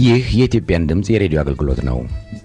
ይህ የኢትዮጵያን ድምፅ የሬዲዮ አገልግሎት ነው።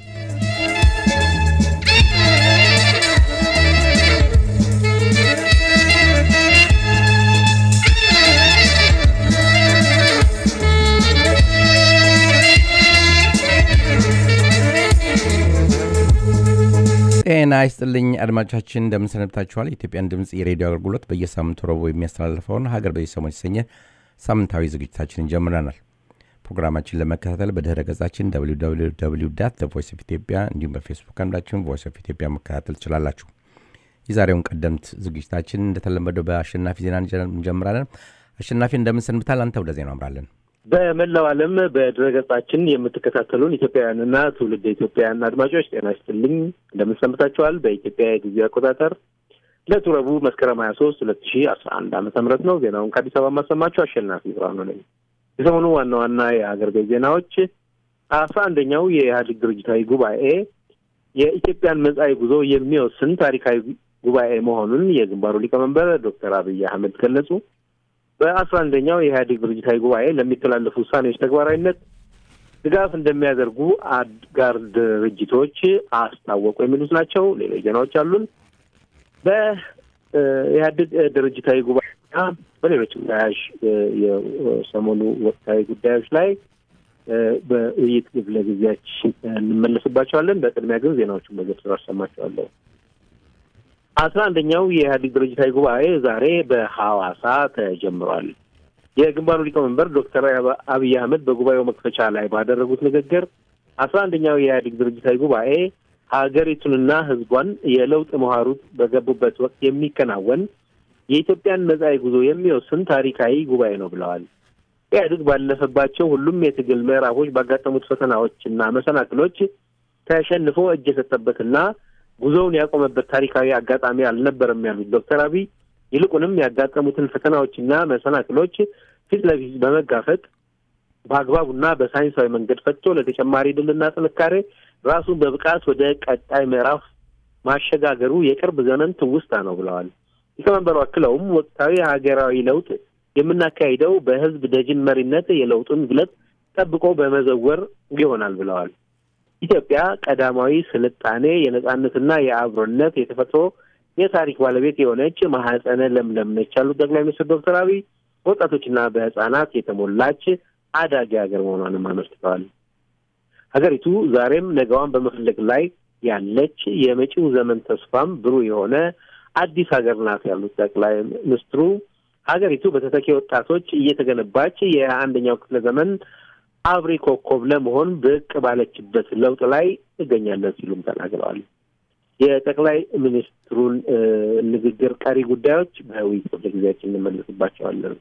ጤና ይስጥልኝ አድማጮቻችን፣ እንደምንሰነብታችኋል። የኢትዮጵያን ድምፅ የሬዲዮ አገልግሎት በየሳምንቱ ረቡዕ የሚያስተላልፈውን ሀገር በየሰሞን የተሰኘ ሳምንታዊ ዝግጅታችንን ጀምረናል። ፕሮግራማችን ለመከታተል በድህረ ገጻችን ቮይስ ኦፍ ኢትዮጵያ እንዲሁም በፌስቡክ አንዳችን ቮይስ ኦፍ ኢትዮጵያ መከታተል ትችላላችሁ። የዛሬውን ቀደምት ዝግጅታችን እንደተለመደው በአሸናፊ ዜና እንጀምራለን። አሸናፊ እንደምንሰንብታል? አንተ ወደ ዜናው አምራለን። በመላው ዓለም በድረገጻችን የምትከታተሉን ኢትዮጵያውያንና ትውልድ ኢትዮጵያውያን አድማጮች ጤና ይስጥልኝ እንደምንሰንብታችኋል። በኢትዮጵያ የጊዜ አቆጣጠር ዕለቱ ረቡዕ መስከረም ሀያ ሶስት ሁለት ሺ አስራ አንድ ዓመተ ምህረት ነው። ዜናውን ከአዲስ አበባ የማሰማችሁ አሸናፊ ብርሃኑ ነኝ። የሰሞኑ ዋና ዋና የሀገር ቤት ዜናዎች አስራ አንደኛው የኢህአዴግ ድርጅታዊ ጉባኤ የኢትዮጵያን መጻኢ ጉዞ የሚወስን ታሪካዊ ጉባኤ መሆኑን የግንባሩ ሊቀመንበር ዶክተር አብይ አህመድ ገለጹ። በአስራ አንደኛው የኢህአዴግ ድርጅታዊ ጉባኤ ለሚተላለፉ ውሳኔዎች ተግባራዊነት ድጋፍ እንደሚያደርጉ አጋር ድርጅቶች አስታወቁ። የሚሉት ናቸው። ሌሎች ዜናዎች አሉን። በኢህአዴግ ድርጅታዊ ጉባኤና በሌሎችም ተያያዥ የሰሞኑ ወቅታዊ ጉዳዮች ላይ በውይይት ክፍለ ጊዜያችን እንመለስባቸዋለን። በቅድሚያ ግን ዜናዎቹን በዝርዝር አሰማቸዋለሁ። አስራ አንደኛው የኢህአዴግ ድርጅታዊ ጉባኤ ዛሬ በሐዋሳ ተጀምሯል። የግንባሩ ሊቀመንበር ዶክተር አብይ አህመድ በጉባኤው መክፈቻ ላይ ባደረጉት ንግግር አስራ አንደኛው የኢህአዴግ ድርጅታዊ ጉባኤ ሀገሪቱንና ሕዝቧን የለውጥ መሀሩት በገቡበት ወቅት የሚከናወን የኢትዮጵያን መጻኢ ጉዞ የሚወስን ታሪካዊ ጉባኤ ነው ብለዋል። ኢህአዴግ ባለፈባቸው ሁሉም የትግል ምዕራፎች ባጋጠሙት ፈተናዎችና መሰናክሎች ተሸንፎ እጅ የሰጠበትና ጉዞውን ያቆመበት ታሪካዊ አጋጣሚ አልነበረም ያሉት ዶክተር አብይ ይልቁንም ያጋጠሙትን ፈተናዎችና መሰናክሎች ፊት ለፊት በመጋፈጥ በአግባቡና በሳይንሳዊ መንገድ ፈትቶ ለተጨማሪ ድልና ጥንካሬ ራሱን በብቃት ወደ ቀጣይ ምዕራፍ ማሸጋገሩ የቅርብ ዘመን ትውስታ ነው ብለዋል። ሊቀመንበሩ አክለውም ወቅታዊ ሀገራዊ ለውጥ የምናካሂደው በህዝብ ደጅን መሪነት የለውጡን ግለት ጠብቆ በመዘወር ይሆናል ብለዋል። ኢትዮጵያ ቀዳማዊ ስልጣኔ የነጻነትና የአብሮነት የተፈጥሮ የታሪክ ባለቤት የሆነች ማህፀነ ለምለም ነች ያሉት ጠቅላይ ሚኒስትር ዶክተር አብይ በወጣቶችና በህጻናት የተሞላች አዳጊ ሀገር መሆኗንም አመልክተዋል። ሀገሪቱ ዛሬም ነገዋን በመፈለግ ላይ ያለች የመጪው ዘመን ተስፋም ብሩህ የሆነ አዲስ ሀገር ናት ያሉት ጠቅላይ ሚኒስትሩ ሀገሪቱ በተተኪ ወጣቶች እየተገነባች የአንደኛው ክፍለ ዘመን አብሪ ኮከብ ለመሆን ብቅ ባለችበት ለውጥ ላይ እገኛለን ሲሉም ተናግረዋል። የጠቅላይ ሚኒስትሩን ንግግር ቀሪ ጉዳዮች በውይይት ክፍለ ጊዜያችን እንመለስባቸዋለን።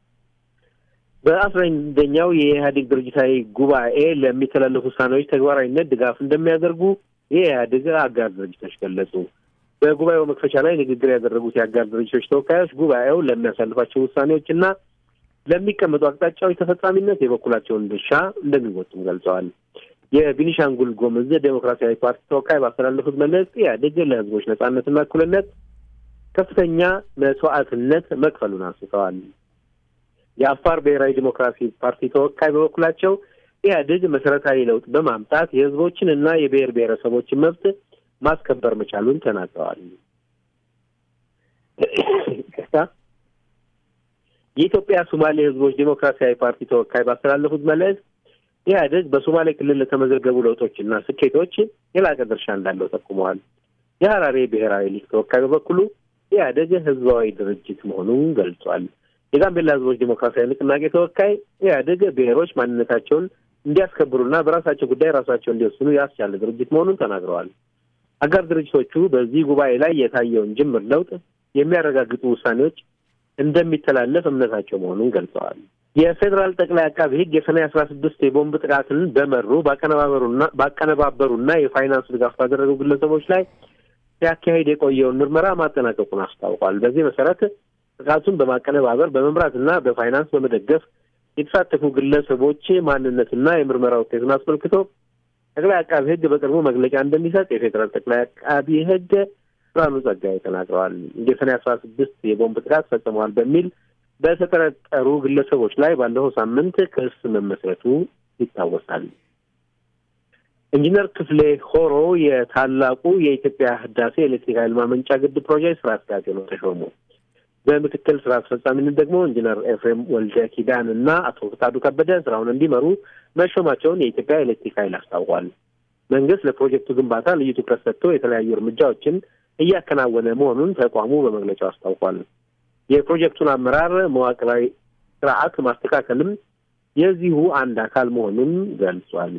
በአስራ አንደኛው የኢህአዴግ ድርጅታዊ ጉባኤ ለሚተላለፉ ውሳኔዎች ተግባራዊነት ድጋፍ እንደሚያደርጉ የኢህአዴግ አጋር ድርጅቶች ገለጹ። በጉባኤው መክፈቻ ላይ ንግግር ያደረጉት የአጋር ድርጅቶች ተወካዮች ጉባኤው ለሚያሳልፋቸው ውሳኔዎችና ለሚቀመጡ አቅጣጫዎች ተፈጻሚነት የበኩላቸውን ድርሻ እንደሚወጡም ገልጸዋል። የቢኒሻንጉል ጉሙዝ ዴሞክራሲያዊ ፓርቲ ተወካይ ባስተላለፉት መልእክት ኢህአዴግ ለህዝቦች ነጻነትና እኩልነት ከፍተኛ መስዋዕትነት መክፈሉን አንስተዋል። የአፋር ብሔራዊ ዴሞክራሲ ፓርቲ ተወካይ በበኩላቸው ኢህአዴግ መሰረታዊ ለውጥ በማምጣት የህዝቦችን እና የብሔር ብሔረሰቦችን መብት ማስከበር መቻሉን ተናግረዋል። የኢትዮጵያ ሶማሌ ህዝቦች ዴሞክራሲያዊ ፓርቲ ተወካይ ባስተላለፉት መልእክት ኢህአዴግ በሶማሌ ክልል ለተመዘገቡ ለውጦችና ስኬቶች የላቀ ድርሻ እንዳለው ጠቁመዋል። የሀራሬ ብሔራዊ ሊግ ተወካይ በበኩሉ ኢህአዴግ ህዝባዊ ድርጅት መሆኑን ገልጿል። የጋምቤላ ህዝቦች ዴሞክራሲያዊ ንቅናቄ ተወካይ ኢህአዴግ ብሔሮች ማንነታቸውን እንዲያስከብሩና በራሳቸው ጉዳይ ራሳቸው እንዲወስኑ ያስቻለ ድርጅት መሆኑን ተናግረዋል። አጋር ድርጅቶቹ በዚህ ጉባኤ ላይ የታየውን ጅምር ለውጥ የሚያረጋግጡ ውሳኔዎች እንደሚተላለፍ እምነታቸው መሆኑን ገልጸዋል። የፌዴራል ጠቅላይ አቃቢ ህግ የሰኔ አስራ ስድስት የቦምብ ጥቃትን በመሩ ባቀነባበሩና ባቀነባበሩና የፋይናንስ ድጋፍ ባደረጉ ግለሰቦች ላይ ሲያካሄድ የቆየውን ምርመራ ማጠናቀቁን አስታውቋል። በዚህ መሰረት ጥቃቱን በማቀነባበር በመምራትና በፋይናንስ በመደገፍ የተሳተፉ ግለሰቦች ማንነትና የምርመራ ውጤቱን አስመልክቶ ጠቅላይ አቃቢ ህግ በቅርቡ መግለጫ እንደሚሰጥ የፌዴራል ጠቅላይ አቃቢ ህግ ብርሃኑ ጸጋዬ ተናግረዋል። የሰኔ አስራ ስድስት የቦምብ ጥቃት ፈጽመዋል በሚል በተጠረጠሩ ግለሰቦች ላይ ባለፈው ሳምንት ክስ መመስረቱ ይታወሳል። ኢንጂነር ክፍሌ ሆሮ የታላቁ የኢትዮጵያ ህዳሴ ኤሌክትሪክ ኃይል ማመንጫ ግድብ ፕሮጀክት ስራ አስኪያጅ ሆነው ተሾሙ። በምክትል ስራ አስፈጻሚነት ደግሞ ኢንጂነር ኤፍሬም ወልደ ኪዳን እና አቶ ፍቃዱ ከበደ ስራውን እንዲመሩ መሾማቸውን የኢትዮጵያ ኤሌክትሪክ ኃይል አስታውቋል። መንግስት ለፕሮጀክቱ ግንባታ ልዩ ትኩረት ሰጥቶ የተለያዩ እርምጃዎችን እያከናወነ መሆኑን ተቋሙ በመግለጫው አስታውቋል። የፕሮጀክቱን አመራር መዋቅራዊ ስርዓት ማስተካከልም የዚሁ አንድ አካል መሆኑን ገልጿል።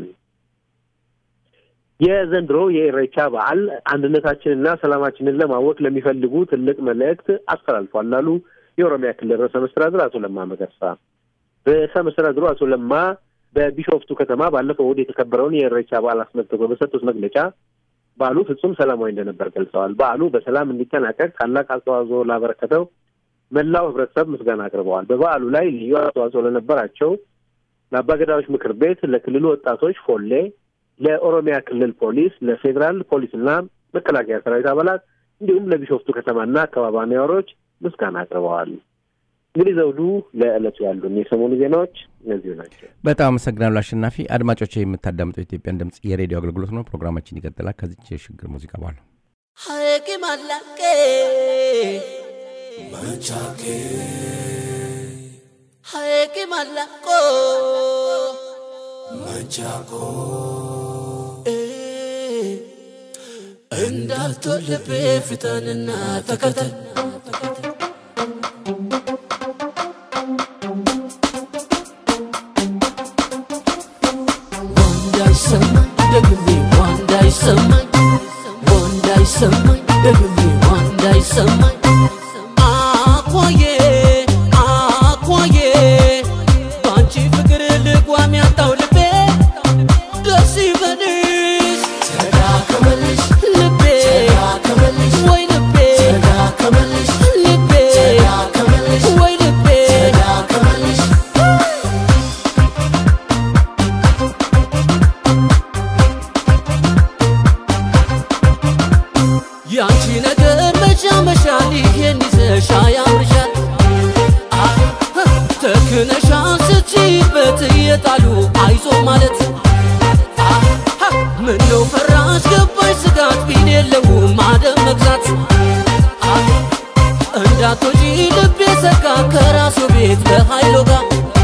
የዘንድሮ የኢሬቻ በዓል አንድነታችንና ሰላማችንን ለማወቅ ለሚፈልጉ ትልቅ መልእክት አስተላልፏል ላሉ የኦሮሚያ ክልል ርዕሰ መስተዳድር አቶ ለማ መገርሳ። ርዕሰ መስተዳድሩ አቶ ለማ በቢሾፍቱ ከተማ ባለፈው እሑድ የተከበረውን የኢሬቻ በዓል አስመልክቶ በሰጡት መግለጫ በዓሉ ፍጹም ሰላማዊ እንደነበር ገልጸዋል። በዓሉ በሰላም እንዲጠናቀቅ ታላቅ አስተዋጽኦ ላበረከተው መላው ህብረተሰብ ምስጋና አቅርበዋል። በበዓሉ ላይ ልዩ አስተዋጽኦ ለነበራቸው ለአባገዳዎች ምክር ቤት፣ ለክልሉ ወጣቶች ፎሌ ለኦሮሚያ ክልል ፖሊስ፣ ለፌዴራል ፖሊስና መከላከያ ሰራዊት አባላት እንዲሁም ለቢሾፍቱ ከተማና አካባቢ ነዋሪዎች ምስጋና አቅርበዋል። እንግዲህ ዘውዱ፣ ለዕለቱ ያሉን የሰሞኑ ዜናዎች እነዚሁ ናቸው። በጣም አመሰግናለሁ አሸናፊ። አድማጮች የምታዳምጠው የኢትዮጵያን ድምፅ የሬዲዮ አገልግሎት ነው። ፕሮግራማችን ይቀጥላል ከዚች የሽግግር ሙዚቃ በኋላ ሀቂ ማላቄ መቻኬ ሀቂ ማላቆ መቻኮ እንዳትወልቤ ፍጠንና ተከተል ዋንዳይሰማኝ ደግሜ ዋንዳይሰማኝ ዋንዳይሰማኝ ደግሜ ዋንዳይሰማኝ አኳዬ አኳዬ በአንቺ ፍቅር ልጓም ያጣው ልቤ ደስ ይበልሽ ተዳከመልሽ ልቤ ተዳከመልሽ ወይ ልቤ ተዳከመልሽ ልቤ ተዳከመልሽ ወይ ልቤ ተዳከመልሽ ያንቺ ነገር መቻ መሻል ይሄን ይዘሻ ያምርሻል ተክነሻ ስትይበት እየጣሉ አይዞ ማለት ምነው ፈራሽ ገባሽ ስጋት ቢን የለውም አደም መግዛት እንዳትወጪ ልቤ ሰጋ ከራሱ ቤት በኃይሎ ጋር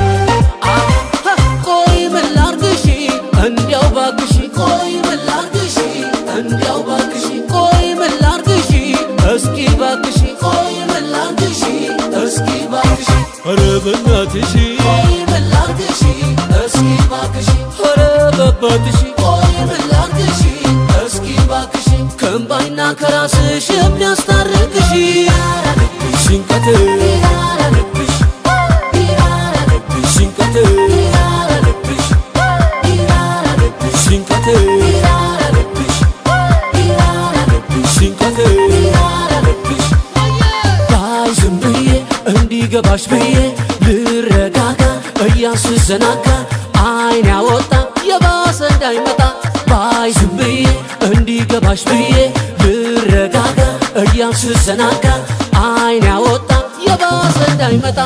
ቆይ ምን ላርግሽ እንዲያው ባክሽ ቆይ ምን ላርግሽ እንዲያው ባክሽ ቆይ ምን ላርግሽ እስኪ ባክሽ ቆይ ምን ላርግሽ እስኪ ባክሽ ኧረ በእናትሽ ቆይ ምን ላርግሽ እስኪ ባክሽ ኧረ በአባትሽ ቆይ ምን ላርግሽ እስኪ ባክሽ ከእምባይና ከራስሽ የሚያስታርቅሽ ሽንቀት ይራራልብሽ ይራራልብሽ ሽንቀት ይራራልብሽ ይራራልብሽ ሽንቀት ይራራልብሽ ይራራልብሽ ሽንቀት ይራራልብሽ ባይ ዝም ብዬ እንዲገባሽ ብዬ ልረጋጋ እያስዘናጋ አይን ያወጣ የባሰ እንዳይመጣ ባይ ዝም ብዬ እንዲገባሽ ብዬ ልረጋጋ እያስዘናጋ አይን ያወጣ የባሰ እንዳይመጣ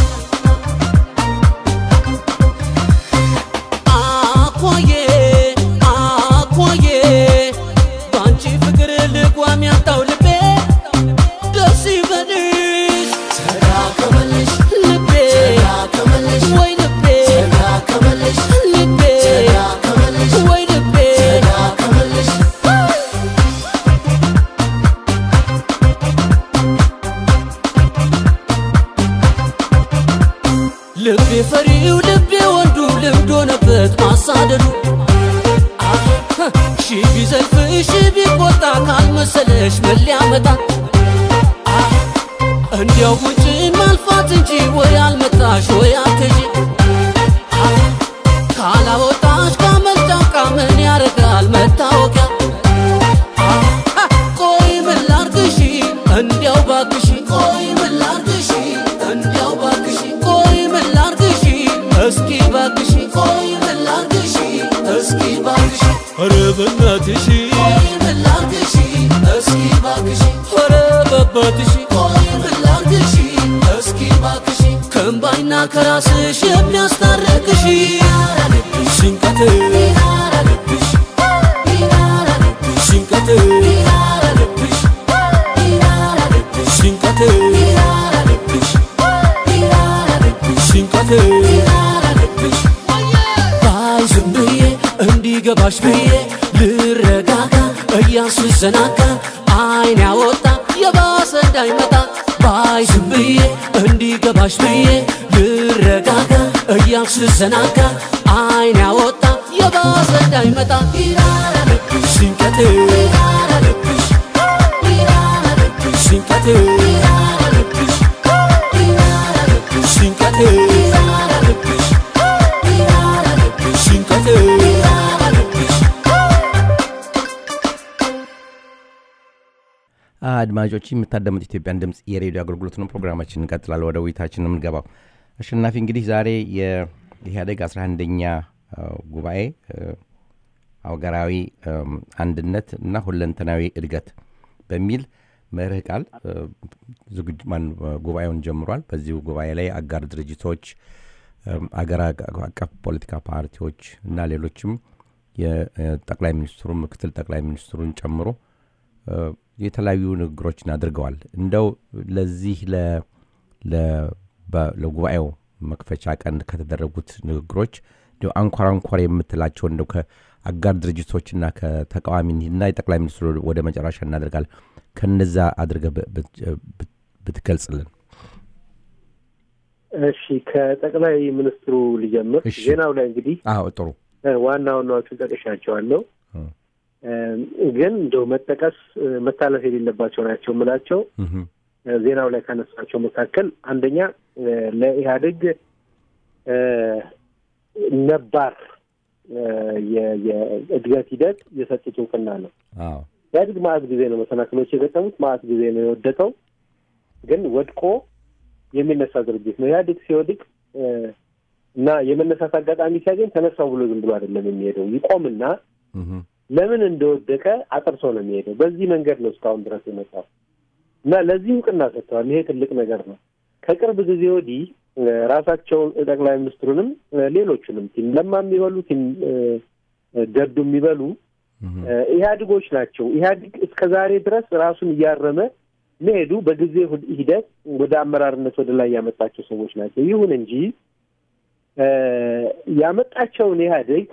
አኳዬ አኳዬ በአንቺ ፍቅር ልጓም ያጣው ልቤ ደስ ይበልሽ ተዳከመልሽ ልቤ ተዳከመልሽ ወይ ልቤ ተዳከመልሽ ልቤ ተዳከመልሽ ወይ ልቤ ተዳከመልሽ ልቤ ፈሪው ልቤ ወንዱ ልምድ ሆነበት ማሳደዱ ሺ ቢዘልፍሽ ቢቆጣ ካልመሰለሽ ምን ሊያመጣ እንዲያው ጉንጭ ማልፋት እንጂ ወይ አልመጣሽ ወይ አትጂ ካላወጣሽ ካመልጫቃ ምን ያረጋል መታወቂያ ቆይ ምን ላርግሽ እንዲያው ባክሽ ቆይ ምን ላርግሽ እንዲያው ባክሽ ቆይ ምን ላርግሽ እስኪ ባክሽ ቆይ ምን ላርግሽ እስኪ ባክሽ ኧረ በእናትሽ ቆይ ምን ላርግሽ እስኪ ባክሽ ኧረ በአባትሽ ቆይ ምን ላርግሽ እስኪ ባክሽ ከእምባይና ከራስሽ የሚያስታርቅሽ ገባሽ ብዬ ልረጋጋ እያሱ ዘናጋ አይን ያወጣ የባሰ እንዳይመጣ ባይ ዝም ብዬ እንዲገባሽ ብዬ ልረጋጋ እያሱ ዘናጋ አይን ያወጣ የባሰ እንዳይመጣ ሽንቀቴ ሽንቀቴ ሽንቀቴ ሽንቀቴ አድማጮች የምታዳምጥ ኢትዮጵያን ድምፅ የሬዲዮ አገልግሎት ነው። ፕሮግራማችን እንቀጥላል። ወደ ውይይታችን ነው የምንገባው። አሸናፊ እንግዲህ ዛሬ የኢህአዴግ 11ኛ ጉባኤ አገራዊ አንድነት እና ሁለንተናዊ እድገት በሚል መርህ ቃል ዝግጅ ማን ጉባኤውን ጀምሯል። በዚሁ ጉባኤ ላይ አጋር ድርጅቶች፣ አገር አቀፍ ፖለቲካ ፓርቲዎች እና ሌሎችም የጠቅላይ ሚኒስትሩ ምክትል ጠቅላይ ሚኒስትሩን ጨምሮ የተለያዩ ንግግሮችን አድርገዋል። እንደው ለዚህ ለጉባኤው መክፈቻ ቀን ከተደረጉት ንግግሮች እንዲሁ አንኳር አንኳር የምትላቸው እንደው ከአጋር ድርጅቶችና ከተቃዋሚና የጠቅላይ ሚኒስትሩ ወደ መጨረሻ እናደርጋለን ከነዛ አድርገህ ብትገልጽልን። እሺ፣ ከጠቅላይ ሚኒስትሩ ልጀምር። እሺ። ዜናው ላይ እንግዲህ አዎ ጥሩ ዋና ዋናዎቹን ጠቅሻቸዋለሁ። ግን እንደው መጠቀስ መታለፍ የሌለባቸው ናቸው የምላቸው እህም፣ ዜናው ላይ ካነሳቸው መካከል አንደኛ ለኢህአዴግ ነባር የ- የእድገት ሂደት የሰጡት እውቅና ነው። አዎ ኢህአዴግ ማዕት ጊዜ ነው መሰናክሎች የገጠሙት፣ ማዕት ጊዜ ነው የወደቀው። ግን ወድቆ የሚነሳ ድርጅት ነው። ኢህአዴግ ሲወድቅ እና የመነሳት አጋጣሚ ሲያገኝ ተነሳው ብሎ ዝም ብሎ አይደለም የሚሄደው። ይቆምና እህም፣ ለምን እንደወደቀ አጥርቶ ነው የሚሄደው። በዚህ መንገድ ነው እስካሁን ድረስ የመጣው እና ለዚህ እውቅና ሰጥተዋል። ይሄ ትልቅ ነገር ነው። ከቅርብ ጊዜ ወዲህ እ፣ ራሳቸውን ጠቅላይ ሚኒስትሩንም እ፣ ሌሎቹንም ቲም ለማ የሚበሉ ቲም እ፣ ገዱ የሚበሉ እህም፣ እ፣ ኢህአዴጎች ናቸው። ኢህአዴግ እስከ ዛሬ ድረስ ራሱን እያረመ መሄዱ በጊዜ ሁ- ሂደት ወደ አመራርነት ወደ ላይ ያመጣቸው ሰዎች ናቸው። ይሁን እንጂ እ፣ ያመጣቸውን ኢህአዴግ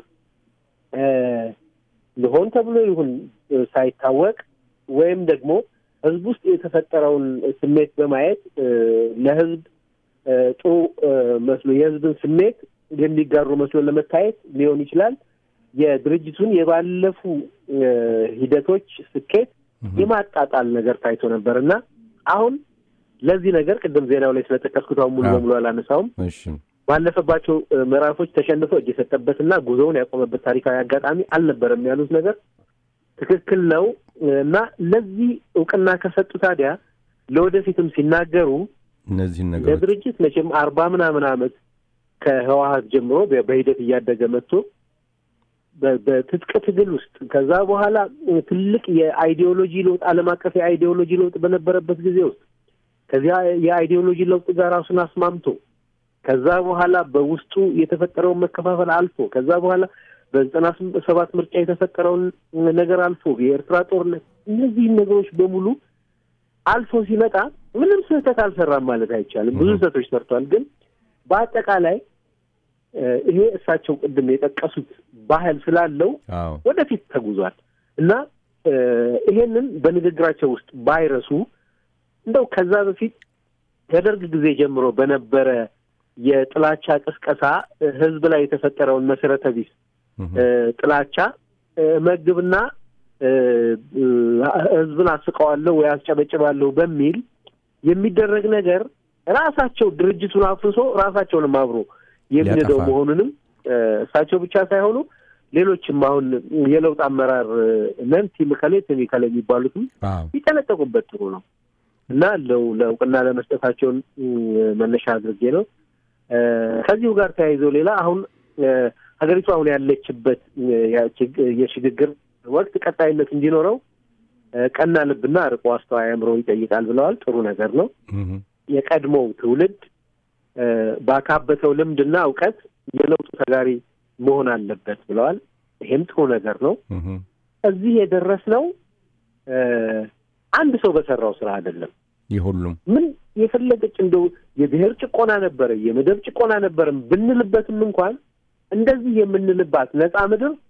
እ፣ ሆን ተብሎ ይሁን እ፣ ሳይታወቅ ወይም ደግሞ ህዝብ ውስጥ የተፈጠረውን ስሜት በማየት እ፣ ለህዝብ እ፣ ጥሩ እ፣ መስሎ የህዝብን ስሜት የሚጋሩ መስሎ ለመታየት ሊሆን ይችላል። የድርጅቱን የባለፉ እ፣ ሂደቶች ስኬት የማጣጣል ነገር ታይቶ ነበር እና አሁን ለዚህ ነገር ቅድም ዜናው ላይ ስለጠቀስኩት አሁን ሙሉ አዎ። በሙሉ አላነሳውም። እሺ ባለፈባቸው እ፣ ምዕራፎች ተሸንፎ እጅ የሰጠበትና ጉዞውን ያቆመበት ታሪካዊ አጋጣሚ አልነበረም ያሉት ነገር ትክክል ነው እ፣ እና ለዚህ እውቅና ከሰጡ ታዲያ ለወደፊትም ሲናገሩ እነዚህን ነገሮች ለድርጅት መቼም አርባ ምናምን ዓመት ከህወሀት ጀምሮ በ- በሂደት እያደገ መጥቶ በ- በትጥቅ ትግል ውስጥ ከዛ በኋላ እ፣ ትልቅ የአይዲዮሎጂ ለውጥ ዓለም አቀፍ የአይዲዮሎጂ ለውጥ በነበረበት ጊዜ ውስጥ ከዚያ የአይዲዮሎጂ ለውጥ ጋር ራሱን አስማምቶ ከዛ በኋላ በውስጡ የተፈጠረውን መከፋፈል አልፎ ከዛ በኋላ በዘጠና ስም- ሰባት ምርጫ የተፈጠረውን ነገር አልፎ የኤርትራ ጦርነት እነዚህን ነገሮች በሙሉ አልፎ ሲመጣ ምንም ስህተት አልሰራም ማለት አይቻልም። ብዙ Mhm. ስህተቶች ሰርቷል። ግን በአጠቃላይ እ፣ ይሄ እሳቸው ቅድም የጠቀሱት ባህል ስላለው አዎ ወደፊት ተጉዟል እና እ፣ ይሄንን በንግግራቸው ውስጥ ባይረሱ እንደው ከዛ በፊት ከደርግ ጊዜ ጀምሮ በነበረ የጥላቻ ቅስቀሳ እ፣ ህዝብ ላይ የተፈጠረውን መሰረተ ቢስ እህም፣ እ፣ ጥላቻ እ፣ መግብና እ፣ እ፣ ህዝብን አስቀዋለሁ ወይ አስጨበጭባለሁ በሚል የሚደረግ ነገር ራሳቸው ድርጅቱን አፍርሶ ራሳቸውንም አብሮ የሚነደው ሊያጠፋ። መሆኑንም እ፣ እሳቸው ብቻ ሳይሆኑ ሌሎችም አሁን የለውጥ አመራር እ፣ ነን ቲም ከሌ ቲም ከሌ የሚባሉትም አዎ ቢጠነቀቁበት ጥሩ ነው እና ለው ለእውቅና ለመስጠታቸውን እ፣ መነሻ አድርጌ ነው። እ፣ ከዚሁ ጋር ተያይዞ ሌላ አሁን እ፣ ሀገሪቱ አሁን ያለችበት እ፣ ያ- ችግ- የሽግግር ወቅት ቀጣይነት እንዲኖረው እ፣ ቀና ልብና ርቆ አስተዋይ አእምሮ ይጠይቃል ብለዋል። ጥሩ ነገር ነው። እህም፣ የቀድሞው ትውልድ እ፣ ባካበተው ልምድና እውቀት የለውጡ ተጋሪ መሆን አለበት ብለዋል። ይሄም ጥሩ ነገር ነው። እህም፣ እዚህ የደረስነው እ፣ አንድ ሰው በሰራው ስራ አይደለም። የሁሉም ምን የፈለገች እንደው የብሔር ጭቆና ነበረ የመደብ ጭቆና ነበረም ብንልበትም እንኳን እንደዚህ የምንልባት ነፃ ምድር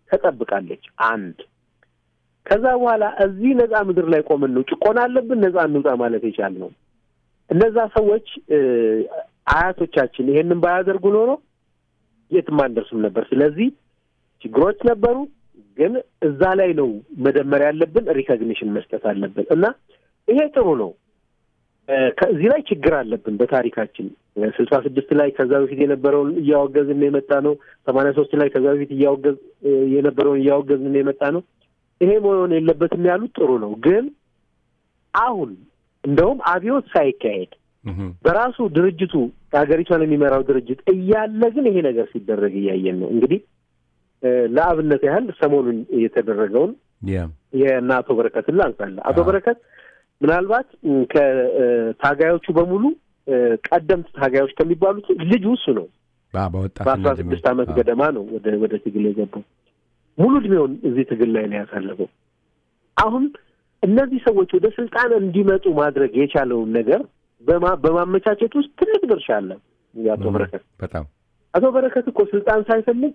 ተጠብቃለች። አንድ ከዛ በኋላ እዚህ ነፃ ምድር ላይ ቆመን ነው ጭቆና አለብን ነፃ እንውጣ ማለት የቻልነው። እነዛ ሰዎች አያቶቻችን ይሄንን ባያደርጉ ኖሮ የትም አንደርስም ነበር። ስለዚህ ችግሮች ነበሩ፣ ግን እዛ ላይ ነው መደመር ያለብን። ሪኮግኒሽን መስጠት አለብን እና ይሄ ጥሩ ነው። ከዚህ ላይ ችግር አለብን በታሪካችን ስልሳ ስድስት ላይ ከዛ በፊት የነበረውን እያወገዝን የመጣ ነው። ሰማንያ ሶስት ላይ ከዛ በፊት እያወገዝ የነበረውን እያወገዝን የመጣ ነው። ይሄ መሆን የለበትም ያሉት ጥሩ ነው። ግን አሁን እንደውም አብዮት ሳይካሄድ በራሱ ድርጅቱ ሀገሪቷን የሚመራው ድርጅት እያለ ግን ይሄ ነገር ሲደረግ እያየን ነው። እንግዲህ ለአብነት ያህል ሰሞኑን የተደረገውን የእነ አቶ በረከትን ላንሳለን። አቶ በረከት ምናልባት ከታጋዮቹ በሙሉ ቀደምት ታጋዮች ከሚባሉት ልጁ እሱ ነው። በአስራ ስድስት ዓመት ገደማ ነው ወደ ወደ ትግል የገባው። ሙሉ እድሜውን እዚህ ትግል ላይ ነው ያሳለፈው። አሁን እነዚህ ሰዎች ወደ ስልጣን እንዲመጡ ማድረግ የቻለውን ነገር በማመቻቸት ውስጥ ትልቅ ድርሻ አለ የአቶ በረከት። በጣም አቶ በረከት እኮ ስልጣን ሳይፈልግ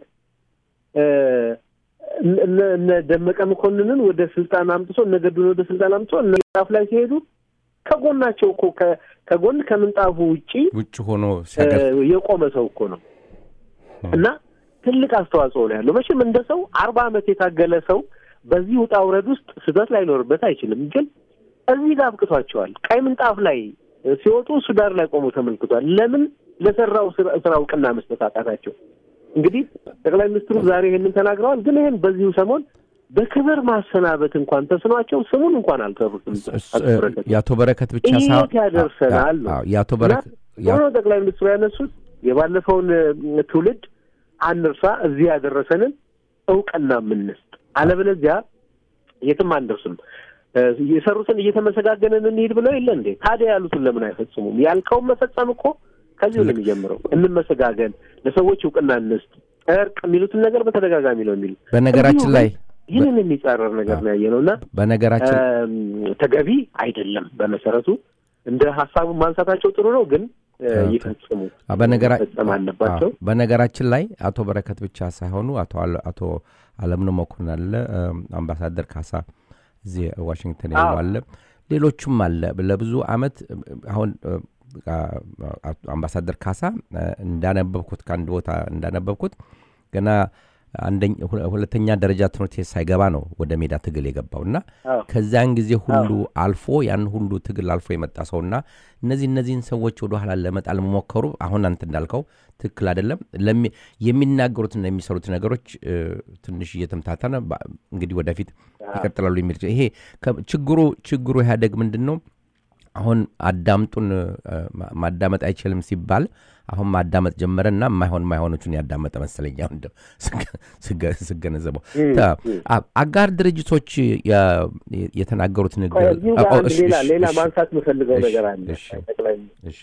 እነ ደመቀ መኮንንን ወደ ስልጣን አምጥቶ እነ ገዱን ወደ ስልጣን አምጥቶ እነ ምንጣፍ ላይ ሲሄዱ ከጎናቸው እኮ ከጎን ከምንጣፉ ውጪ ውጭ ሆኖ የቆመ ሰው እኮ ነው እና ትልቅ አስተዋጽኦ ነው ያለው። መቼም እንደ ሰው አርባ ዓመት የታገለ ሰው በዚህ ውጣ ውረድ ውስጥ ስህተት ላይኖርበት አይችልም። ግን እዚህ ጋር አብቅቷቸዋል። ቀይ ምንጣፍ ላይ ሲወጡ እሱ ዳር ላይ ቆሞ ተመልክቷል። ለምን ለሰራው ስራ እውቅና መስጠት አቃታቸው? እንግዲህ ጠቅላይ ሚኒስትሩ ዛሬ ይሄንን ተናግረዋል። ግን ይሄን በዚሁ ሰሞን በክብር ማሰናበት እንኳን ተስኗቸው ስሙን እንኳን አልጠሩትም። የአቶ በረከት ብቻ ሳይሆን የት ያደርሰናል ነው የአቶ በረከት ሆኖ ጠቅላይ ሚኒስትሩ ያነሱት የባለፈውን ትውልድ አንርሳ፣ እዚህ ያደረሰንን እውቅና የምንስጥ አለበለዚያ የትም አንደርስም። የሰሩትን እየተመሰጋገንን እንሂድ ብለው የለ እንዴ? ታዲያ ያሉትን ለምን አይፈጽሙም? ያልከውን መፈጸም እኮ ከዚሁ ነው የሚጀምረው። እንመሰጋገን፣ ለሰዎች እውቅና እንስጥ፣ እርቅ የሚሉትን ነገር በተደጋጋሚ ነው የሚሉ በነገራችን ላይ ይህንን የሚጻረር ነገር ነው ያየ ነው እና በነገራችን ተገቢ አይደለም። በመሰረቱ እንደ ሀሳቡን ማንሳታቸው ጥሩ ነው፣ ግን ይፈጽሙ መፈጸም አለባቸው። በነገራችን ላይ አቶ በረከት ብቻ ሳይሆኑ አቶ አቶ አለምነው መኮንን አለ፣ አምባሳደር ካሳ እዚህ ዋሽንግተን ያሉ አለ፣ ሌሎቹም አለ። ለብዙ አመት አሁን አምባሳደር ካሳ እንዳነበብኩት ከአንድ ቦታ እንዳነበብኩት ገና ሁለተኛ ደረጃ ትምህርት ቤት ሳይገባ ነው ወደ ሜዳ ትግል የገባው እና ከዚያን ጊዜ ሁሉ አልፎ ያን ሁሉ ትግል አልፎ የመጣ ሰውና እነዚህ እነዚህን ሰዎች ወደ ኋላ ለመጣል መሞከሩ አሁን አንተ እንዳልከው ትክክል አይደለም። የሚናገሩትና የሚሰሩት ነገሮች ትንሽ እየተምታተነ እንግዲህ ወደፊት ይቀጥላሉ የሚል ይሄ ችግሩ ችግሩ ኢህአዴግ ምንድን ነው አሁን አዳምጡን ማዳመጥ አይችልም ሲባል አሁን ማዳመጥ ጀመረና የማይሆን ማይሆኖቹን ያዳመጠ መሰለኝ። አሁን ስገነዘበው አጋር ድርጅቶች የተናገሩት ንግግር ሌላ ማንሳት የምፈልገው ነገር አለ። ጠቅላይ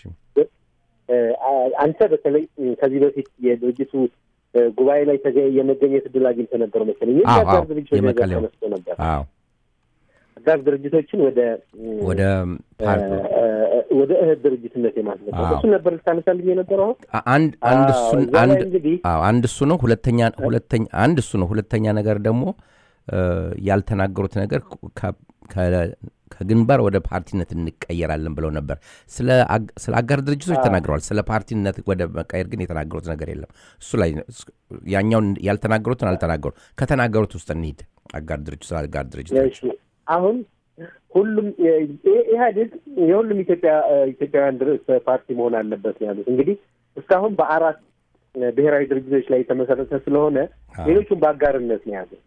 አንተ በተለይ ከዚህ በፊት የድርጅቱ ጉባኤ ላይ የመገኘት እድል አግኝተህ ነበር መሰለኝ። አጋር ድርጅቶች ነገር ተነስቶ ነበር። አጋር ድርጅቶችን ወደ ወደ ወደ እህት ድርጅትነት የማስገባት እሱ ነበር ልታነሳልኝ የነበረው። አንድ አንድ እሱን አንድ አንድ እሱ ነው። ሁለተኛ ሁለተኛ አንድ እሱ ነው። ሁለተኛ ነገር ደግሞ ያልተናገሩት ነገር ከግንባር ወደ ፓርቲነት እንቀየራለን ብለው ነበር። ስለ አጋር ድርጅቶች ተናግረዋል። ስለ ፓርቲነት ወደ መቀየር ግን የተናገሩት ነገር የለም። እሱ ላይ ያኛውን ያልተናገሩትን አልተናገሩ። ከተናገሩት ውስጥ እንሂድ። አጋር ድርጅት ስለ አጋር ድርጅቶች አሁን ሁሉም ኢህአዴግ የሁሉም ኢትዮጵያ ኢትዮጵያውያን ፓርቲ መሆን አለበት ነው ያሉት። እንግዲህ እስካሁን በአራት ብሔራዊ ድርጅቶች ላይ የተመሰረተ ስለሆነ ሌሎቹም በአጋርነት ነው ያዘ።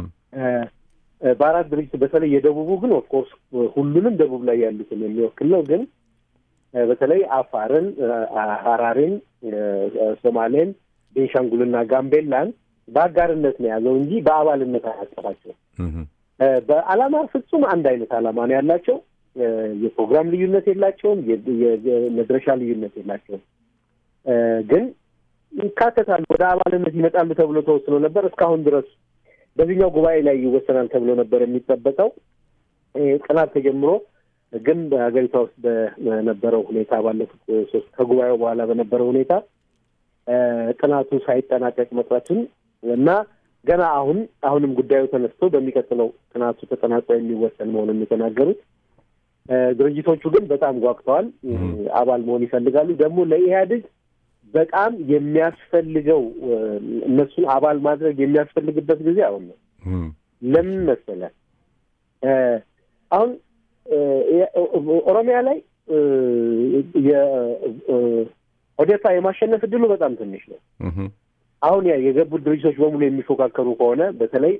በአራት ድርጅት በተለይ የደቡቡ ግን ኦፍኮርስ ሁሉንም ደቡብ ላይ ያሉትን የሚወክል ነው። ግን በተለይ አፋርን፣ ሀራሪን፣ ሶማሌን፣ ቤንሻንጉልና ጋምቤላን በአጋርነት ነው የያዘው እንጂ በአባልነት አያቀፋቸው። በዓላማ ፍጹም አንድ አይነት ዓላማ ነው ያላቸው። የፕሮግራም ልዩነት የላቸውም። የመድረሻ ልዩነት የላቸውም። ግን ይካተታሉ፣ ወደ አባልነት ይመጣሉ ተብሎ ተወስኖ ነበር። እስካሁን ድረስ በዚህኛው ጉባኤ ላይ ይወሰናል ተብሎ ነበር የሚጠበቀው። ጥናት ተጀምሮ ግን በሀገሪቷ ውስጥ በነበረው ሁኔታ ባለፉት ሶስት ከጉባኤው በኋላ በነበረው ሁኔታ ጥናቱ ሳይጠናቀቅ መቅረቱን እና ገና አሁን አሁንም ጉዳዩ ተነስቶ በሚቀጥለው ጥናቱ ተጠናቆ የሚወሰን መሆኑን የተናገሩት ድርጅቶቹ ግን በጣም ጓግተዋል። አባል መሆን ይፈልጋሉ። ደግሞ ለኢህአዴግ በጣም የሚያስፈልገው እነሱን አባል ማድረግ የሚያስፈልግበት ጊዜ አሁን ነው። ለምን መሰለህ? አሁን ኦሮሚያ ላይ የኦዴፓ የማሸነፍ እድሉ በጣም ትንሽ ነው። አሁን ያ የገቡት ድርጅቶች በሙሉ የሚፎካከሩ ከሆነ በተለይ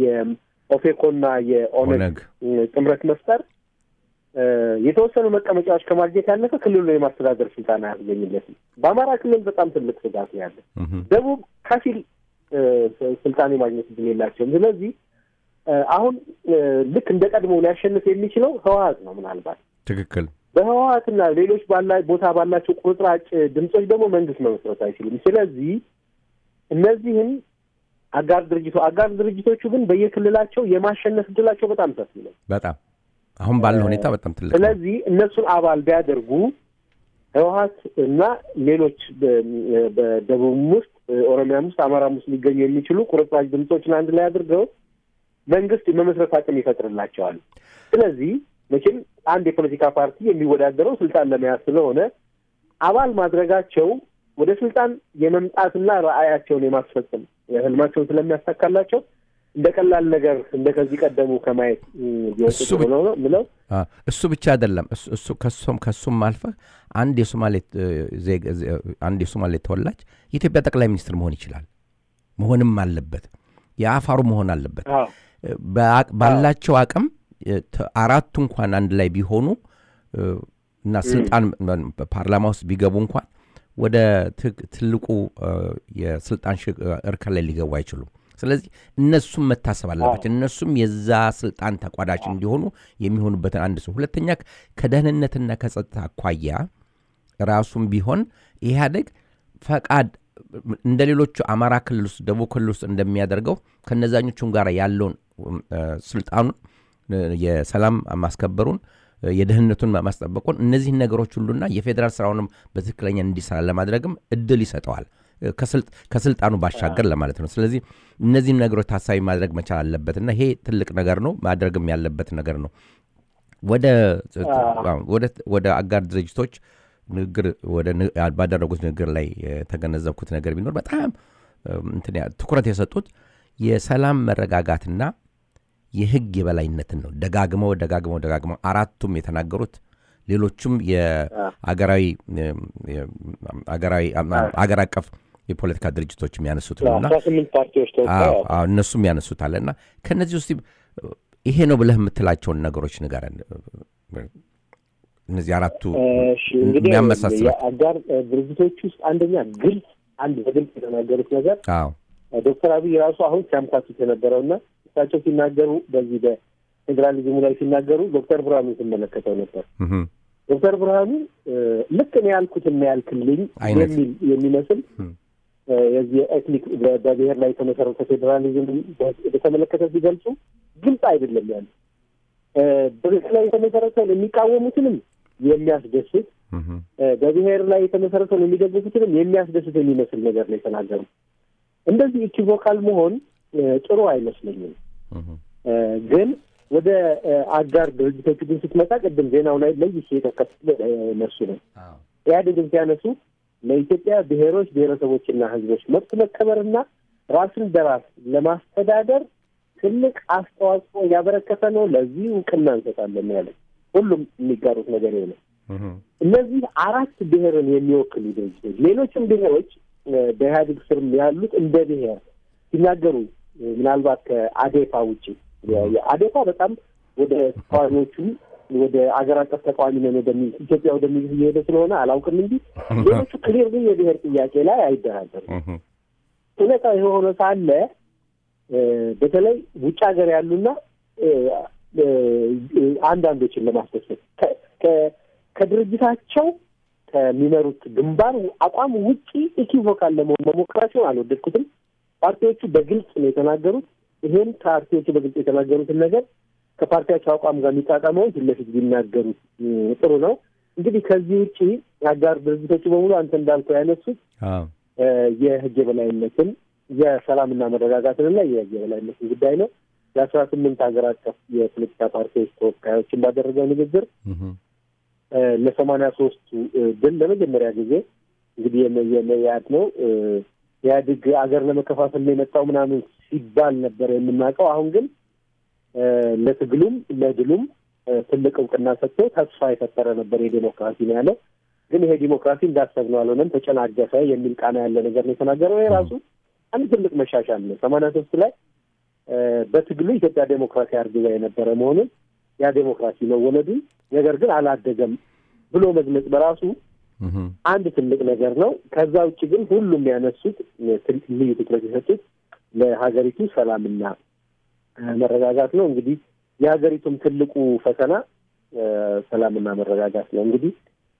የኦፌኮና የኦነግ ጥምረት መፍጠር የተወሰኑ መቀመጫዎች ከማግኘት ያለፈ ክልሉ የማስተዳደር ስልጣን አያስገኝለትም። በአማራ ክልል በጣም ትልቅ ስጋት ነው ያለ። ደቡብ ከፊል ስልጣን የማግኘት እድል የላቸውም። ስለዚህ አሁን ልክ እንደ ቀድሞ ሊያሸንፍ የሚችለው ህወሀት ነው። ምናልባት ትክክል በህወሀትና ሌሎች ባላ ቦታ ባላቸው ቁርጥራጭ ድምጾች ደግሞ መንግስት መመስረት አይችልም። ስለዚህ እነዚህም አጋር ድርጅቶ አጋር ድርጅቶቹ ግን በየክልላቸው የማሸነፍ እድላቸው በጣም ሰፊ ነው። በጣም አሁን ባለው ሁኔታ በጣም ትልቅ። ስለዚህ እነሱን አባል ቢያደርጉ ህወሀት እና ሌሎች በደቡብም ውስጥ ኦሮሚያም ውስጥ አማራም ውስጥ ሊገኙ የሚችሉ ቁርጥራጭ ድምፆችን አንድ ላይ አድርገው መንግስት የመመስረት አቅም ይፈጥርላቸዋል። ስለዚህ መቼም አንድ የፖለቲካ ፓርቲ የሚወዳደረው ስልጣን ለመያዝ ስለሆነ አባል ማድረጋቸው ወደ ስልጣን የመምጣትና ራዕያቸውን የማስፈጸም ህልማቸውን ስለሚያሳካላቸው እንደ ቀላል ነገር እንደ ከዚህ ቀደሙ ከማየት ቢወጡ ነው ምለው። እሱ ብቻ አይደለም። እሱ ከሱም ከሱም አልፈህ አንድ የሶማሌ አንድ የሶማሌ ተወላጅ የኢትዮጵያ ጠቅላይ ሚኒስትር መሆን ይችላል፣ መሆንም አለበት። የአፋሩ መሆን አለበት። ባላቸው አቅም አራቱ እንኳን አንድ ላይ ቢሆኑ እና ስልጣን ፓርላማ ውስጥ ቢገቡ እንኳን ወደ ትልቁ የስልጣን እርከን ላይ ሊገቡ አይችሉም። ስለዚህ እነሱም መታሰብ አለባቸው። እነሱም የዛ ስልጣን ተቋዳሽ እንዲሆኑ የሚሆኑበትን አንድ ሰው፣ ሁለተኛ ከደህንነትና ከጸጥታ አኳያ ራሱም ቢሆን ኢህአዴግ ፈቃድ እንደ ሌሎቹ አማራ ክልል ውስጥ ደቡብ ክልል ውስጥ እንደሚያደርገው ከነዛኞቹም ጋር ያለውን ስልጣኑን የሰላም ማስከበሩን የደህንነቱን ማስጠበቁን እነዚህን ነገሮች ሁሉና የፌዴራል ስራውንም በትክክለኛ እንዲሰራ ለማድረግም እድል ይሰጠዋል ከስልጣኑ ባሻገር ለማለት ነው። ስለዚህ እነዚህም ነገሮች ታሳቢ ማድረግ መቻል አለበትና ይሄ ትልቅ ነገር ነው፣ ማድረግም ያለበት ነገር ነው። ወደ አጋር ድርጅቶች ንግግር ባደረጉት ንግግር ላይ የተገነዘብኩት ነገር ቢኖር በጣም ትኩረት የሰጡት የሰላም መረጋጋትና የህግ የበላይነትን ነው። ደጋግመው ደጋግመው ደጋግመው አራቱም የተናገሩት ሌሎቹም የአገራዊ አገር አቀፍ የፖለቲካ ድርጅቶች የሚያነሱት ነውና እነሱም ያነሱታል እና ከእነዚህ ውስጥ ይሄ ነው ብለህ የምትላቸውን ነገሮች ንገረን። እነዚህ አራቱ የሚያመሳስሉ አጋር ድርጅቶች ውስጥ አንደኛ ግልጽ አንድ በግልጽ የተናገሩት ነገር ዶክተር አብይ ራሱ አሁን ሲያምታቱት የነበረውና እሳቸው ሲናገሩ በዚህ በፌዴራሊዝሙ ላይ ሲናገሩ ዶክተር ብርሃኑ ስመለከተው ነበር። ዶክተር ብርሃኑ ልክ እኔ ያልኩት እና ያልክልኝ የሚል የሚመስል የዚህ የኤትኒክ በብሔር ላይ የተመሰረተ ፌዴራሊዝም በተመለከተ ሲገልጹ ግልጽ አይደለም ያሉ በብሔር ላይ የተመሰረተውን የሚቃወሙትንም የሚያስደስት በብሔር ላይ የተመሰረተውን የሚደግፉትንም የሚያስደስት የሚመስል ነገር ነው የተናገሩ። እንደዚህ ኢኪቮካል መሆን ጥሩ አይመስለኝም። ግን ወደ አጋር ድርጅቶቹ ግን ስትመጣ ቅድም ዜናው ላይ ለይቼ የጠቀስኩት እነሱ ነው። ኢህአዴግን ሲያነሱ ለኢትዮጵያ ብሔሮች ብሔረሰቦችና ሕዝቦች መብት መከበርና ራስን በራስ ለማስተዳደር ትልቅ አስተዋጽኦ ያበረከተ ነው። ለዚህ እውቅና እንሰጣለን ያለ ሁሉም የሚጋሩት ነገር ነው። እነዚህ አራት ብሔርን የሚወክሉ ድርጅቶች ሌሎችም ብሔሮች በኢህአዴግ ስር ያሉት እንደ ብሔር ሲናገሩ ምናልባት ከአዴፓ ውጭ የአዴፓ በጣም ወደ ተቃዋሚዎቹ ወደ አገር አቀፍ ተቃዋሚ ነን ወደሚል ኢትዮጵያ ወደሚል እየሄደ ስለሆነ አላውቅም እንጂ ሌሎቹ ክሊር ግን የብሔር ጥያቄ ላይ አይደራደሩም። እውነታ የሆነ ሳለ በተለይ ውጭ ሀገር ያሉና አንዳንዶችን ለማስደሰት ከድርጅታቸው ከሚመሩት ግንባር አቋም ውጪ ኢኪቮካል ለመሆን መሞከራቸውን አልወደድኩትም። ፓርቲዎቹ በግልጽ ነው የተናገሩት። ይሄን ፓርቲዎቹ በግልጽ የተናገሩትን ነገር ከፓርቲያቸው አቋም ጋር የሚጣጣመውን ፊት ለፊት ቢናገሩት ጥሩ ነው። እንግዲህ ከዚህ ውጪ አጋር ድርጅቶቹ በሙሉ አንተ እንዳልከው ያነሱት የህግ የበላይነትን የሰላምና መረጋጋትንና የህግ የበላይነትን ጉዳይ ነው። የአስራ ስምንት ሀገር አቀፍ የፖለቲካ ፓርቲዎች ተወካዮችን ባደረገው ንግግር ለሰማንያ ሶስቱ ድል ለመጀመሪያ ጊዜ እንግዲህ የመያድ ነው ኢህአዴግ አገር ለመከፋፈል ነው የመጣው ምናምን ሲባል ነበር የምናውቀው። አሁን ግን ለትግሉም ለድሉም ትልቅ እውቅና ሰጥቶ ተስፋ የፈጠረ ነበር የዴሞክራሲ ነው ያለው። ግን ይሄ ዲሞክራሲ እንዳሰብነው አልሆነም፣ ተጨናገፈ የሚል ቃና ያለ ነገር ነው የተናገረው። ይሄ ራሱ አንድ ትልቅ መሻሻል ነው። ሰማንያ ሶስት ላይ በትግሉ ኢትዮጵያ ዴሞክራሲ አርግዛ የነበረ መሆኑን ያ ዴሞክራሲ መወለዱን ነገር ግን አላደገም ብሎ መግለጽ በራሱ አንድ ትልቅ ነገር ነው። ከዛ ውጭ ግን ሁሉም ያነሱት ልዩ ትኩረት የሰጡት ለሀገሪቱ ሰላምና መረጋጋት ነው። እንግዲህ የሀገሪቱም ትልቁ ፈተና ሰላምና መረጋጋት ነው። እንግዲህ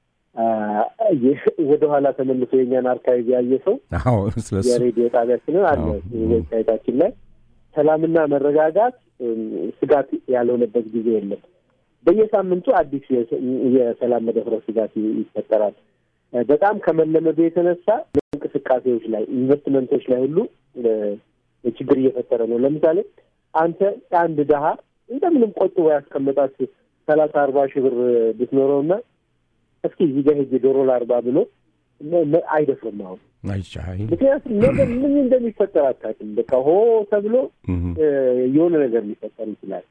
ወደኋላ ተመልሶ የኛን አርካይቭ ያየ ሰው የሬዲዮ ጣቢያችንን አለ ዌብሳይታችን ላይ ሰላምና መረጋጋት ስጋት ያልሆነበት ጊዜ የለም። በየሳምንቱ አዲስ የሰላም መደፍረስ ስጋት ይፈጠራል። በጣም ከመለመዱ የተነሳ እንቅስቃሴዎች ላይ ኢንቨስትመንቶች ላይ ሁሉ ችግር እየፈጠረ ነው። ለምሳሌ አንተ አንድ ድሀ እንደምንም ቆጥቦ ያስቀመጣት ሰላሳ አርባ ሺህ ብር ብትኖረውና እስኪ እዚህ ጋር ሄጄ ዶሮ ላርባ ብሎ አይደፍርም አሁን ምክንያቱም ነገር ምን እንደሚፈጠር አታውቅም። በቃ ሆ ተብሎ የሆነ ነገር ሊፈጠር ይችላል።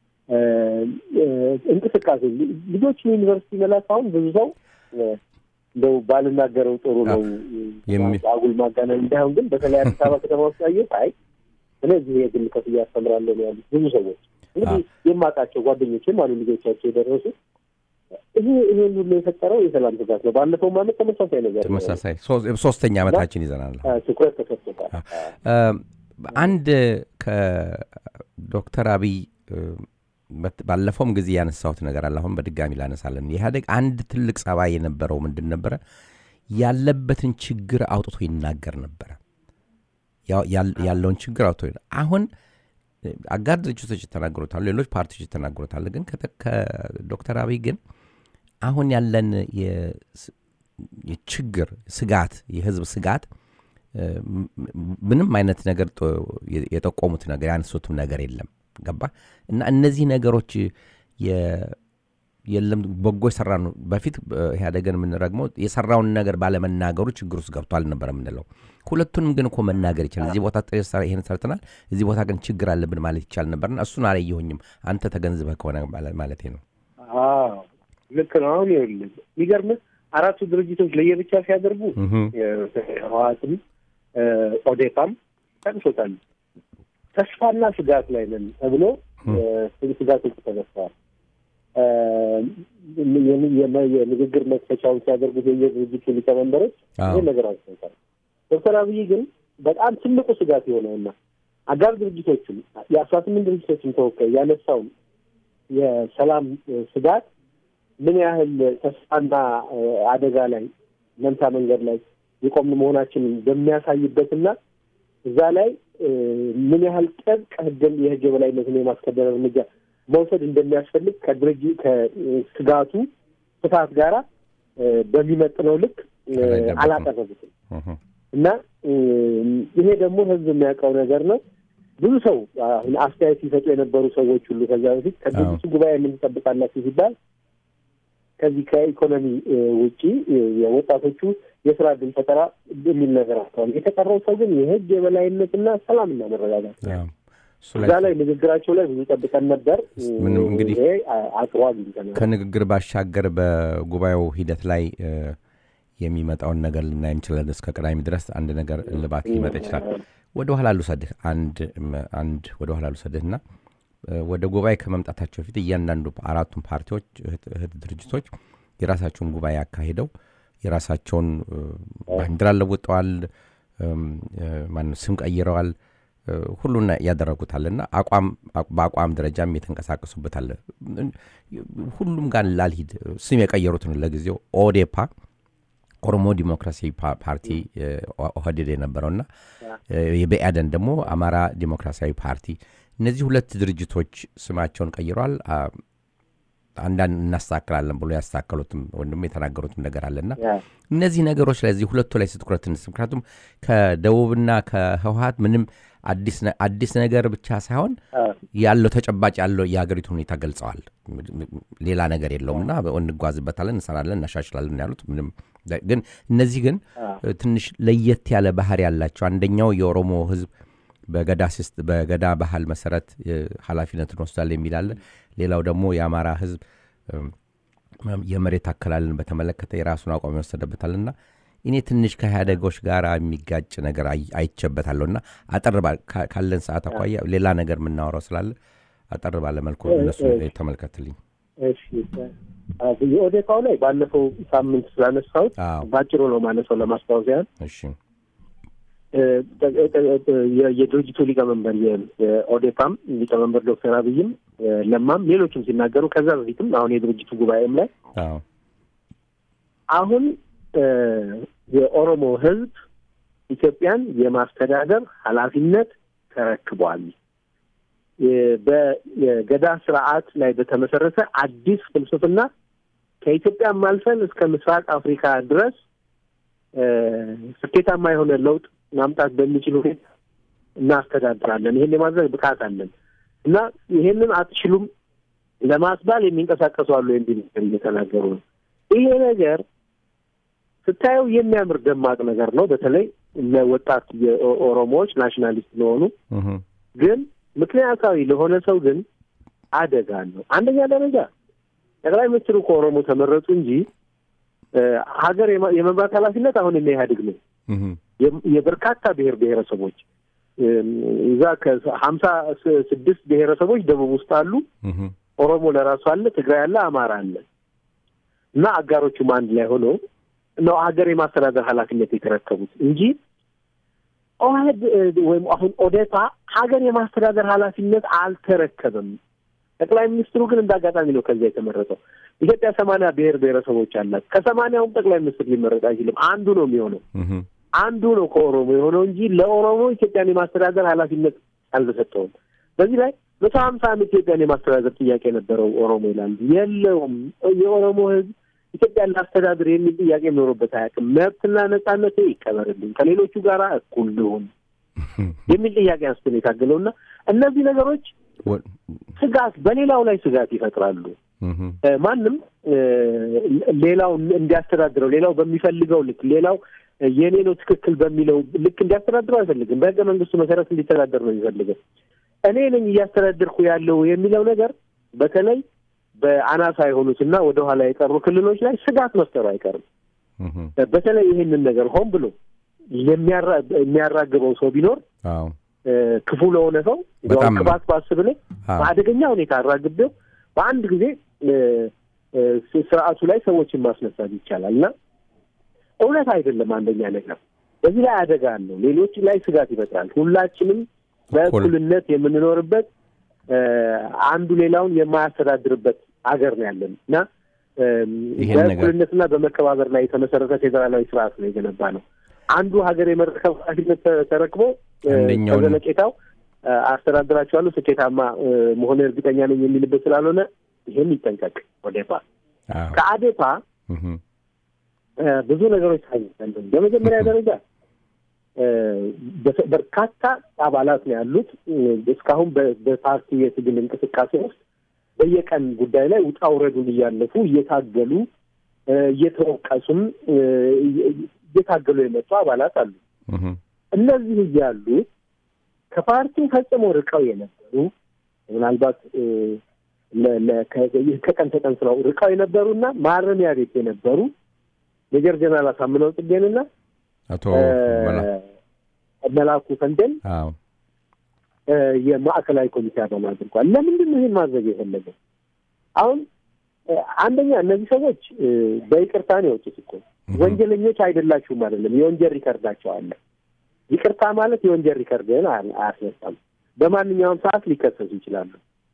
እንቅስቃሴ ልጆች ዩኒቨርሲቲ መላክ አሁን ብዙ ሰው እንደው ባልናገረው ጥሩ ነው አጉል ማጋነን እንዳይሆን፣ ግን በተለይ አዲስ አበባ ከተማ ውስጥ ያየሁት አይ እኔ እዚህ የግል ከፍያ አስተምራለሁ ነው ያሉት ብዙ ሰዎች። እንግዲህ የማውቃቸው ጓደኞችም አሉ ልጆቻቸው የደረሱ ይሄ ይሄን ሁሉ የፈጠረው የሰላም ስጋት ነው። ባለፈው ማለት ተመሳሳይ ነገር ተመሳሳይ ሶስተኛ ዓመታችን ይዘናል። ትኩረት ተሰጥቶታል። አንድ ከዶክተር አብይ ባለፈውም ጊዜ ያነሳሁት ነገር አለ። አሁን በድጋሚ ላነሳለን። የኢህአዴግ አንድ ትልቅ ጸባይ የነበረው ምንድን ነበረ? ያለበትን ችግር አውጥቶ ይናገር ነበረ። ያለውን ችግር አውጥቶ አሁን አጋር ድርጅቶች ይተናገሩታሉ፣ ሌሎች ፓርቲዎች ይተናገሩታል። ግን ከዶክተር አብይ ግን አሁን ያለን የችግር ስጋት፣ የህዝብ ስጋት ምንም አይነት ነገር የጠቆሙት ነገር ያነሱትም ነገር የለም። ገባ እና እነዚህ ነገሮች የለም በጎ የሰራ ነው። በፊት ኢህአዴግን የምንረግመው የሰራውን ነገር ባለመናገሩ ችግር ውስጥ ገብቷል ነበር የምንለው። ሁለቱንም ግን እኮ መናገር ይችላል። እዚህ ቦታ ይህን ሰርተናል፣ እዚህ ቦታ ግን ችግር አለብን ማለት ይቻል ነበርና እሱን አላየሁኝም። አንተ ተገንዝበህ ከሆነ ማለት ነው። ልክ ነው። አሁን ይኸውልህ የሚገርምህ አራቱ ድርጅቶች ለየብቻ ሲያደርጉ ህወሓትም ኦዴፓም ጠቅሶታል። ተስፋና ስጋት ላይ ነን ተብሎ ስጋቶች ተነስተዋል። የንግግር መክፈቻውን ሲያደርጉት የየድርጅቱ ሊቀመንበሮች ይህን ነገር አንስተውታል። ዶክተር አብይ ግን በጣም ትልቁ ስጋት የሆነውና አጋር ድርጅቶችም የአስራ ስምንት ድርጅቶችን ተወካይ ያነሳውን የሰላም ስጋት ምን ያህል ተስፋና አደጋ ላይ መንታ መንገድ ላይ የቆምን መሆናችንን በሚያሳይበትና እዛ ላይ ምን ያህል ጥብቅ ህግን የህግ የበላይነትን የማስከበር እርምጃ መውሰድ እንደሚያስፈልግ ከድርጅ ከስጋቱ ስፋት ጋራ በሚመጥነው ልክ አላቀረቡትም እና ይሄ ይሄ ደግሞ ህዝብ የሚያውቀው ነገር ነው። ብዙ ሰው አሁን አስተያየት ሲሰጡ የነበሩ ሰዎች ሁሉ ከዛ በፊት ከድርጅቱ ጉባኤ ምን ትጠብቃላችሁ ሲባል ከዚህ ከኢኮኖሚ ውጪ የወጣቶቹ የስራ እድል ፈጠራ የሚል ነገር አስተዋል። የተቀረው ሰው ግን የህግ የበላይነትና ሰላምና መረጋጋት እዛ ላይ ንግግራቸው ላይ ብዙ ጠብቀን ነበር። ምንም እንግዲህ ይሄ አጥሮ አግኝተናል። ከንግግር ባሻገር በጉባኤው ሂደት ላይ የሚመጣውን ነገር ልናይ እንችላለን። እስከ ቅዳሜ ድረስ አንድ ነገር እልባት ሊመጣ ይችላል። ወደ ኋላ ልውሰድህ አንድ አንድ ወደ ኋላ ልውሰድህና ወደ ጉባኤ ከመምጣታቸው በፊት እያንዳንዱ አራቱም ፓርቲዎች እህት ድርጅቶች የራሳቸውን ጉባኤ አካሂደው የራሳቸውን ባንዲራ ለውጠዋል፣ ማነው ስም ቀይረዋል፣ ሁሉን ያደረጉታልና አቋም በአቋም ደረጃም የተንቀሳቀሱበታል። ሁሉም ጋር ላልሂድ ስም የቀየሩትን ለጊዜው ኦዴፓ ኦሮሞ ዲሞክራሲያዊ ፓርቲ ኦህዴድ የነበረውና የብአዴን ደግሞ አማራ ዲሞክራሲያዊ ፓርቲ እነዚህ ሁለት ድርጅቶች ስማቸውን ቀይረዋል። አንዳንድ እናስተካክላለን ብሎ ያስተካከሉትም ወይም ደግሞ የተናገሩትም ነገር አለና ያ፣ እነዚህ ነገሮች ላይ እዚህ ሁለቱ ላይ ስትኩረት እንስ ምክንያቱም ከደቡብና ከህወሀት ምንም አዲስ ነ- አዲስ ነገር ብቻ ሳይሆን አ፣ ያለው ተጨባጭ ያለው የሀገሪቱ ሁኔታ ገልጸዋል። ሌላ ነገር የለውም እና እንጓዝበታለን፣ እንሰራለን፣ እናሻሽላለን ያሉት ምንም ግን እነዚህ ግን ትንሽ ለየት ያለ ባህር ያላቸው አንደኛው የኦሮሞ ህዝብ በገዳ ሲስት በገዳ ባህል መሰረት እ፣ ኃላፊነትን ወስዳል የሚል አለ። ሌላው ደግሞ የአማራ ህዝብ እም፣ የመሬት አከላልን በተመለከተ የራሱን አቋም ይወሰደበታልና እኔ ትንሽ ከኢህአዴጎች ጋር የሚጋጭ ነገር አይ- አይቼበታለሁ እና አጠር ባ- ካ- ካለን ሰዓት አኳያ ሌላ ነገር የምናወራው ስላለ አጠር ባለ መልኩ እነሱ ተመልከትልኝ። እሺ አ፣ የኦዴፓው ላይ ባለፈው ሳምንት ስላነሳሁት አዎ ባጭሩ ነው ማነሳው ለማስታወስ ያህል እሺ እ፣ ጠ- ጠ- ጠ- የ- የድርጅቱ ሊቀመንበር የ- የኦዴፓም ሊቀመንበር ዶክተር አብይም እ፣ ለማም ሌሎችም ሲናገሩ ከዛ በፊትም አሁን የድርጅቱ ጉባኤም ላይ አዎ አሁን እ፣ የኦሮሞ ህዝብ ኢትዮጵያን የማስተዳደር ኃላፊነት ተረክቧል። የ- በገዳ ስርዓት ላይ በተመሰረተ አዲስ ፍልስፍና ከኢትዮጵያም አልፈን እስከ ምስራቅ አፍሪካ ድረስ እ፣ ስኬታማ የሆነ ለውጥ ማምጣት በሚችል ሁኔታ እናስተዳድራለን። ይሄን የማድረግ ብቃት አለን እና ይሄንን አትችሉም ለማስባል የሚንቀሳቀሱ አሉ የሚል ነገር እየተናገሩ ነው። ይሄ ነገር ስታየው የሚያምር ደማቅ ነገር ነው። በተለይ ለወጣት የኦሮሞዎች ናሽናሊስት ለሆኑ እህ፣ ግን ምክንያታዊ ለሆነ ሰው ግን አደጋ አለው። አንደኛ ደረጃ ጠቅላይ ሚኒስትሩ ከኦሮሞ ተመረጡ እንጂ እ፣ ሀገር የማ- የመምራት ኃላፊነት አሁን የኢህአዴግ ነው። እህ፣ የ- የበርካታ ብሔር ብሔረሰቦች እም፣ እዛ ከሀምሳ ስድስት ብሔረሰቦች ደቡብ ውስጥ አሉ። እህ፣ ኦሮሞ ለራሱ አለ፣ ትግራይ አለ፣ አማራ አለ እና አጋሮቹም አንድ ላይ ሆነው ነው ሀገር የማስተዳደር ኃላፊነት የተረከቡት እንጂ ኦህድ እ፣ ወይም አሁን ኦዴፓ ሀገር የማስተዳደር ኃላፊነት አልተረከበም። ጠቅላይ ሚኒስትሩ ግን እንደ አጋጣሚ ነው ከዚያ የተመረጠው። ኢትዮጵያ ሰማንያ ብሔር ብሔረሰቦች አላት። ከሰማንያውም ጠቅላይ ሚኒስትር ሊመረጥ አይችልም። አንዱ ነው የሚሆነው እህ፣ አንዱ ነው ከኦሮሞ የሆነው እንጂ ለኦሮሞ ኢትዮጵያን የማስተዳደር ኃላፊነት አልተሰጠውም። በዚህ ላይ መቶ ሀምሳ ዓመት ኢትዮጵያን የማስተዳደር ጥያቄ የነበረው ኦሮሞ ይላሉ። የለውም። የኦሮሞ ሕዝብ ኢትዮጵያን ላስተዳድር የሚል ጥያቄ ኖሮበት አያውቅም። መብትና ነጻነት ይከበርልኝ፣ ከሌሎቹ ጋር እኩል ልሁን የሚል ጥያቄ አንስቶ ነው የታገለው እና እነዚህ ነገሮች ወ- ስጋት በሌላው ላይ ስጋት ይፈጥራሉ። እህ፣ እ፣ ማንም እ፣ ሌላው እንዲያስተዳድረው ሌላው በሚፈልገው ልክ ሌላው እ፣ የኔ ነው ትክክል በሚለው ልክ እንዲያስተዳድረው አይፈልግም። በህገ መንግስቱ መሰረት እንዲተዳደር ነው የሚፈልገው። እኔ ነኝ እያስተዳደርኩ ያለው የሚለው ነገር በተለይ በአናሳ የሆኑትና ወደኋላ የቀሩ ክልሎች ላይ ስጋት መፍጠሩ አይቀርም። እህ፣ እ፣ በተለይ ይህንን ነገር ሆን ብሎ የሚያራ- የሚያራግበው ሰው ቢኖር አዎ እ፣ ክፉ ለሆነ ሰው በጣም ያው ቅባት ባስብ ላይ አዎ በአደገኛ ሁኔታ አራግቤው በአንድ ጊዜ እ፣ እ፣ ስርዓቱ ላይ ሰዎችን ማስነሳት ይቻላል እና እውነት አይደለም። አንደኛ ነገር በዚህ ላይ አደጋ አለው። ሌሎች ላይ ስጋት ይፈጥራል። ሁላችንም በእኩልነት የምንኖርበት እ፣ አንዱ ሌላውን የማያስተዳድርበት ሀገር ነው ያለን እና እም፣ ይሄን ነገር- በእኩልነትና በመከባበር ላይ የተመሰረተ ፌዴራላዊ ስርዓት ነው የገነባ ነው። አንዱ ሀገር የመረከብ ኃላፊነት ተ- ተረክቦ እ፣ አንደኛውን- ከዘለቄታው እ፣ አስተዳድራቸዋለሁ ስኬታማ እ፣ መሆን እርግጠኛ ነኝ የሚልበት ስላልሆነ ይህን ይጠንቀቅ። ኦዴፓ አዎ ከአዴፓ እህ፣ እ፣ ብዙ ነገሮች ታይዛለን። በመጀመሪያ ደረጃ እ፣ በ- በርካታ አባላት ነው ያሉት። እ፣ እስካሁን በ- በፓርቲ የትግል እንቅስቃሴ ውስጥ በየቀን ጉዳይ ላይ ውጣ ውረዱን እያለፉ እየታገሉ እ፣ እየተወቀሱም እ፣ እየታገሉ የመጡ አባላት አሉ። እህ፣ እነዚህ እያሉ ከፓርቲው ፈጽሞ ርቀው የነበሩ ምናልባት እ፣ ለ- ለ- ከ- ከቀን ተቀን ስራው ርቀው የነበሩና ማረሚያ ቤት የነበሩ ሜጀር ጀነራል አሳምነው ጽጌንና አቶ እ፣ መላ መላኩ ፈንቴን አዎ እ፣ የማዕከላዊ ኮሚቴ አባል አድርጓል። ለምንድን ነው ይህን ማድረግ የፈለገው? አሁን እ፣ አንደኛ እነዚህ ሰዎች እ፣ በይቅርታ ነው የወጡት እኮ ወንጀለኞች አይደላችሁም አይደለም፣ የወንጀል ሪከርዳቸው አለ። ይቅርታ ማለት የወንጀል ሪከርድን አያ- አያስነሳም። በማንኛውም ሰዓት ሊከሰሱ ይችላሉ።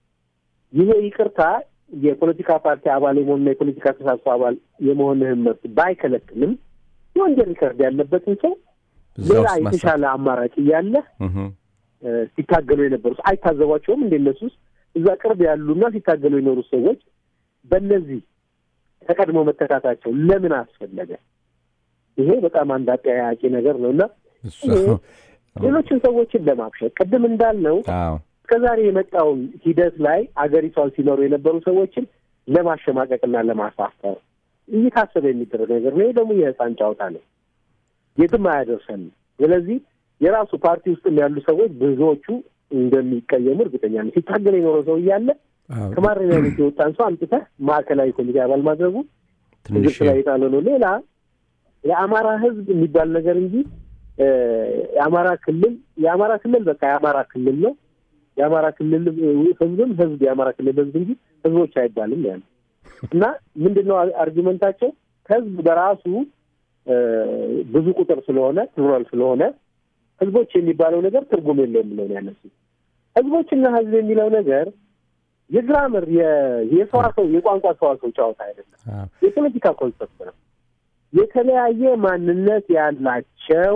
ይሄ ይቅርታ የፖለቲካ ፓርቲ አባል የመሆንና የፖለቲካ ተሳትፎ አባል የመሆንህን መብት ባይከለክልም የወንጀል ሪከርድ ያለበትን ሰው እዛ ሌላ ውስጥ ማሳ- የተሻለ አማራጭ እያለ እህ፣ እ፣ ሲታገሉ የነበሩት አይታዘቧቸውም እንደ እነሱ ውስጥ እዛ ቅርብ ያሉና ሲታገሉ የኖሩት ሰዎች በእነዚህ ተቀድሞ መተካታቸው ለምን አስፈለገ? ይሄ በጣም አንድ አጠያያቂ ነገር ነው እና እሱ ሌሎችን ሰዎችን ለማብሸት ቅድም እንዳልነው አዎ እስከዛሬ የመጣውን ሂደት ላይ አገሪቷን ሲመሩ የነበሩ ሰዎችን ለማሸማቀቅና ለማሳፈር እየታሰበ የሚደረግ ነገር ነው። ይህ ደግሞ የህፃን ጨዋታ ነው፣ የትም አያደርሰንም። ስለዚህ የራሱ ፓርቲ ውስጥም ያሉ ሰዎች ብዙዎቹ እንደሚቀየሙ እርግጠኛ ነው። ሲታገል የኖረው ሰው እያለ አዎ፣ ከማረሚያ ቤት የወጣን ሰው አምጥተህ ማዕከላዊ ኮሚቴ አባል ማድረጉ ትንሽ ግብጽ ላይ የጣለ ነው። ሌላ የአማራ ህዝብ የሚባል ነገር እንጂ እ የአማራ ክልል የአማራ ክልል በቃ የአማራ ክልል ነው። የአማራ ክልል ህዝብም ህዝብ የአማራ ክልል ህዝብ እንጂ ህዝቦች አይባልም ያለ እና ምንድን ነው አርጊመንታቸው? ህዝብ በራሱ እ ብዙ ቁጥር ስለሆነ ፕሉራል ስለሆነ ህዝቦች የሚባለው ነገር ትርጉም የለውም ብለው ነው ያነሱት። ህዝቦችና ህዝብ የሚለው ነገር የግራመር የ- የሰዋሰው የቋንቋ ሰዋሰው ጨዋታ አይደለም። አዎ፣ የፖለቲካ ኮንሰፕት ነው። የተለያየ ማንነት ያላቸው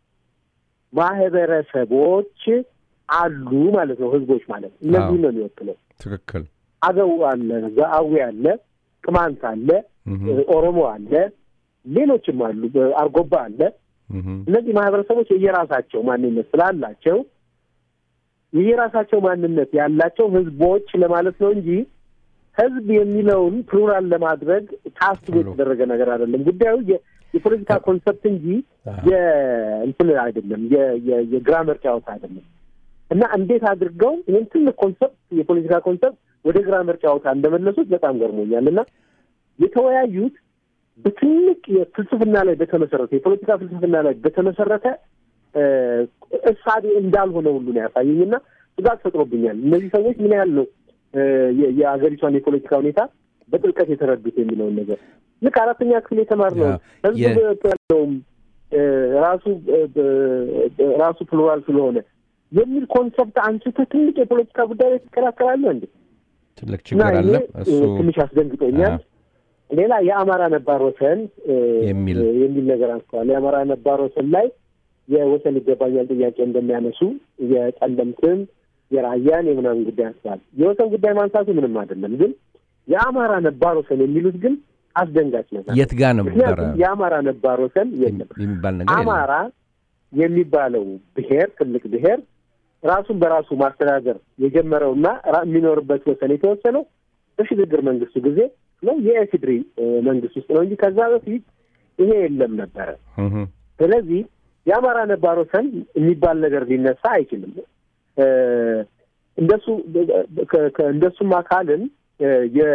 ማህበረሰቦች አሉ ማለት ነው። ህዝቦች ማለት እነዚህ አዎ። ነው የሚወክለው። ትክክል አገው አለ፣ አዊ አለ፣ ቅማንት አለ፣ እህ፣ ኦሮሞ አለ፣ ሌሎችም አሉ፣ አርጎባ አለ። እህ፣ እነዚህ ማህበረሰቦች የየራሳቸው ማንነት ስላላቸው የየራሳቸው ማንነት ያላቸው ህዝቦች ለማለት ነው እንጂ ህዝብ የሚለውን ፕሉራል ለማድረግ ታስቦ የተደረገ ነገር አይደለም። ጉዳዩ የ- የፖለቲካ ኮንሰፕት እንጂ የእንትን አይደለም፣ የ- የ- የግራመር ጨዋታ አይደለም። እና እንዴት አድርገው ይህን ትልቅ ኮንሰፕት የፖለቲካ ኮንሰፕት ወደ ግራመር ጨዋታ እንደመለሱት በጣም ገርሞኛል። እና የተወያዩት በትልቅ የፍልስፍና ላይ በተመሰረተ የፖለቲካ ፍልስፍና ላይ በተመሰረተ እ እሳቤ እንዳልሆነ ሁሉ ነው ያሳየኝ እና ስጋት ፈጥሮብኛል። እነዚህ ሰዎች ምን ያህል ነው እ የ- የአገሪቷን የፖለቲካ ሁኔታ በጥልቀት የተረዱት የሚለውን ነገር ልክ አራተኛ ክፍል የተማርነው ያ- ህዝብ የ- ያለውም እ ራሱ እ ብ- ራሱ ፕሉራል ስለሆነ የሚል ኮንሰፕት አንስቶ ትልቅ የፖለቲካ ጉዳይ ላይ ትከራከራለህ እንዴ? ትልቅ እና ችግር አለ ይሄ እሱ እ ትንሽ አስደንግጦኛል። አዎ። ሌላ የአማራ ነባር ወሰን እ የሚል እ የሚል ነገር አንስተዋል። የአማራ ነባር ወሰን ላይ የወሰን ይገባኛል ጥያቄ እንደሚያነሱ የጠለምትን፣ የራያን የምናምን ጉዳይ አንስተዋል። የወሰን ጉዳይ ማንሳቱ ምንም አይደለም፣ ግን የአማራ ነባር ወሰን የሚሉት ግን አስደንጋጭ ነገር ነው። የት ጋር ነበረ ምክንያቱም የአማራ ነባር ወሰን የለም። የሚባል ነገር የለም። አማራ የሚባለው ብሔር ትልቅ ብሔር ራሱን በራሱ ማስተዳደር የጀመረውና ራ- የሚኖርበት ወሰን የተወሰነው በሽግግር መንግስቱ ጊዜ ነው የኤፍድሪ እ፣ መንግስት ውስጥ ነው እንጂ ከዛ በፊት ይሄ የለም ነበረ። እህ፣ ስለዚህ የአማራ ነባር ወሰን የሚባል ነገር ሊነሳ አይችልም። እ፣ እንደሱ ከ- ከ- እንደሱም አካልን እ፣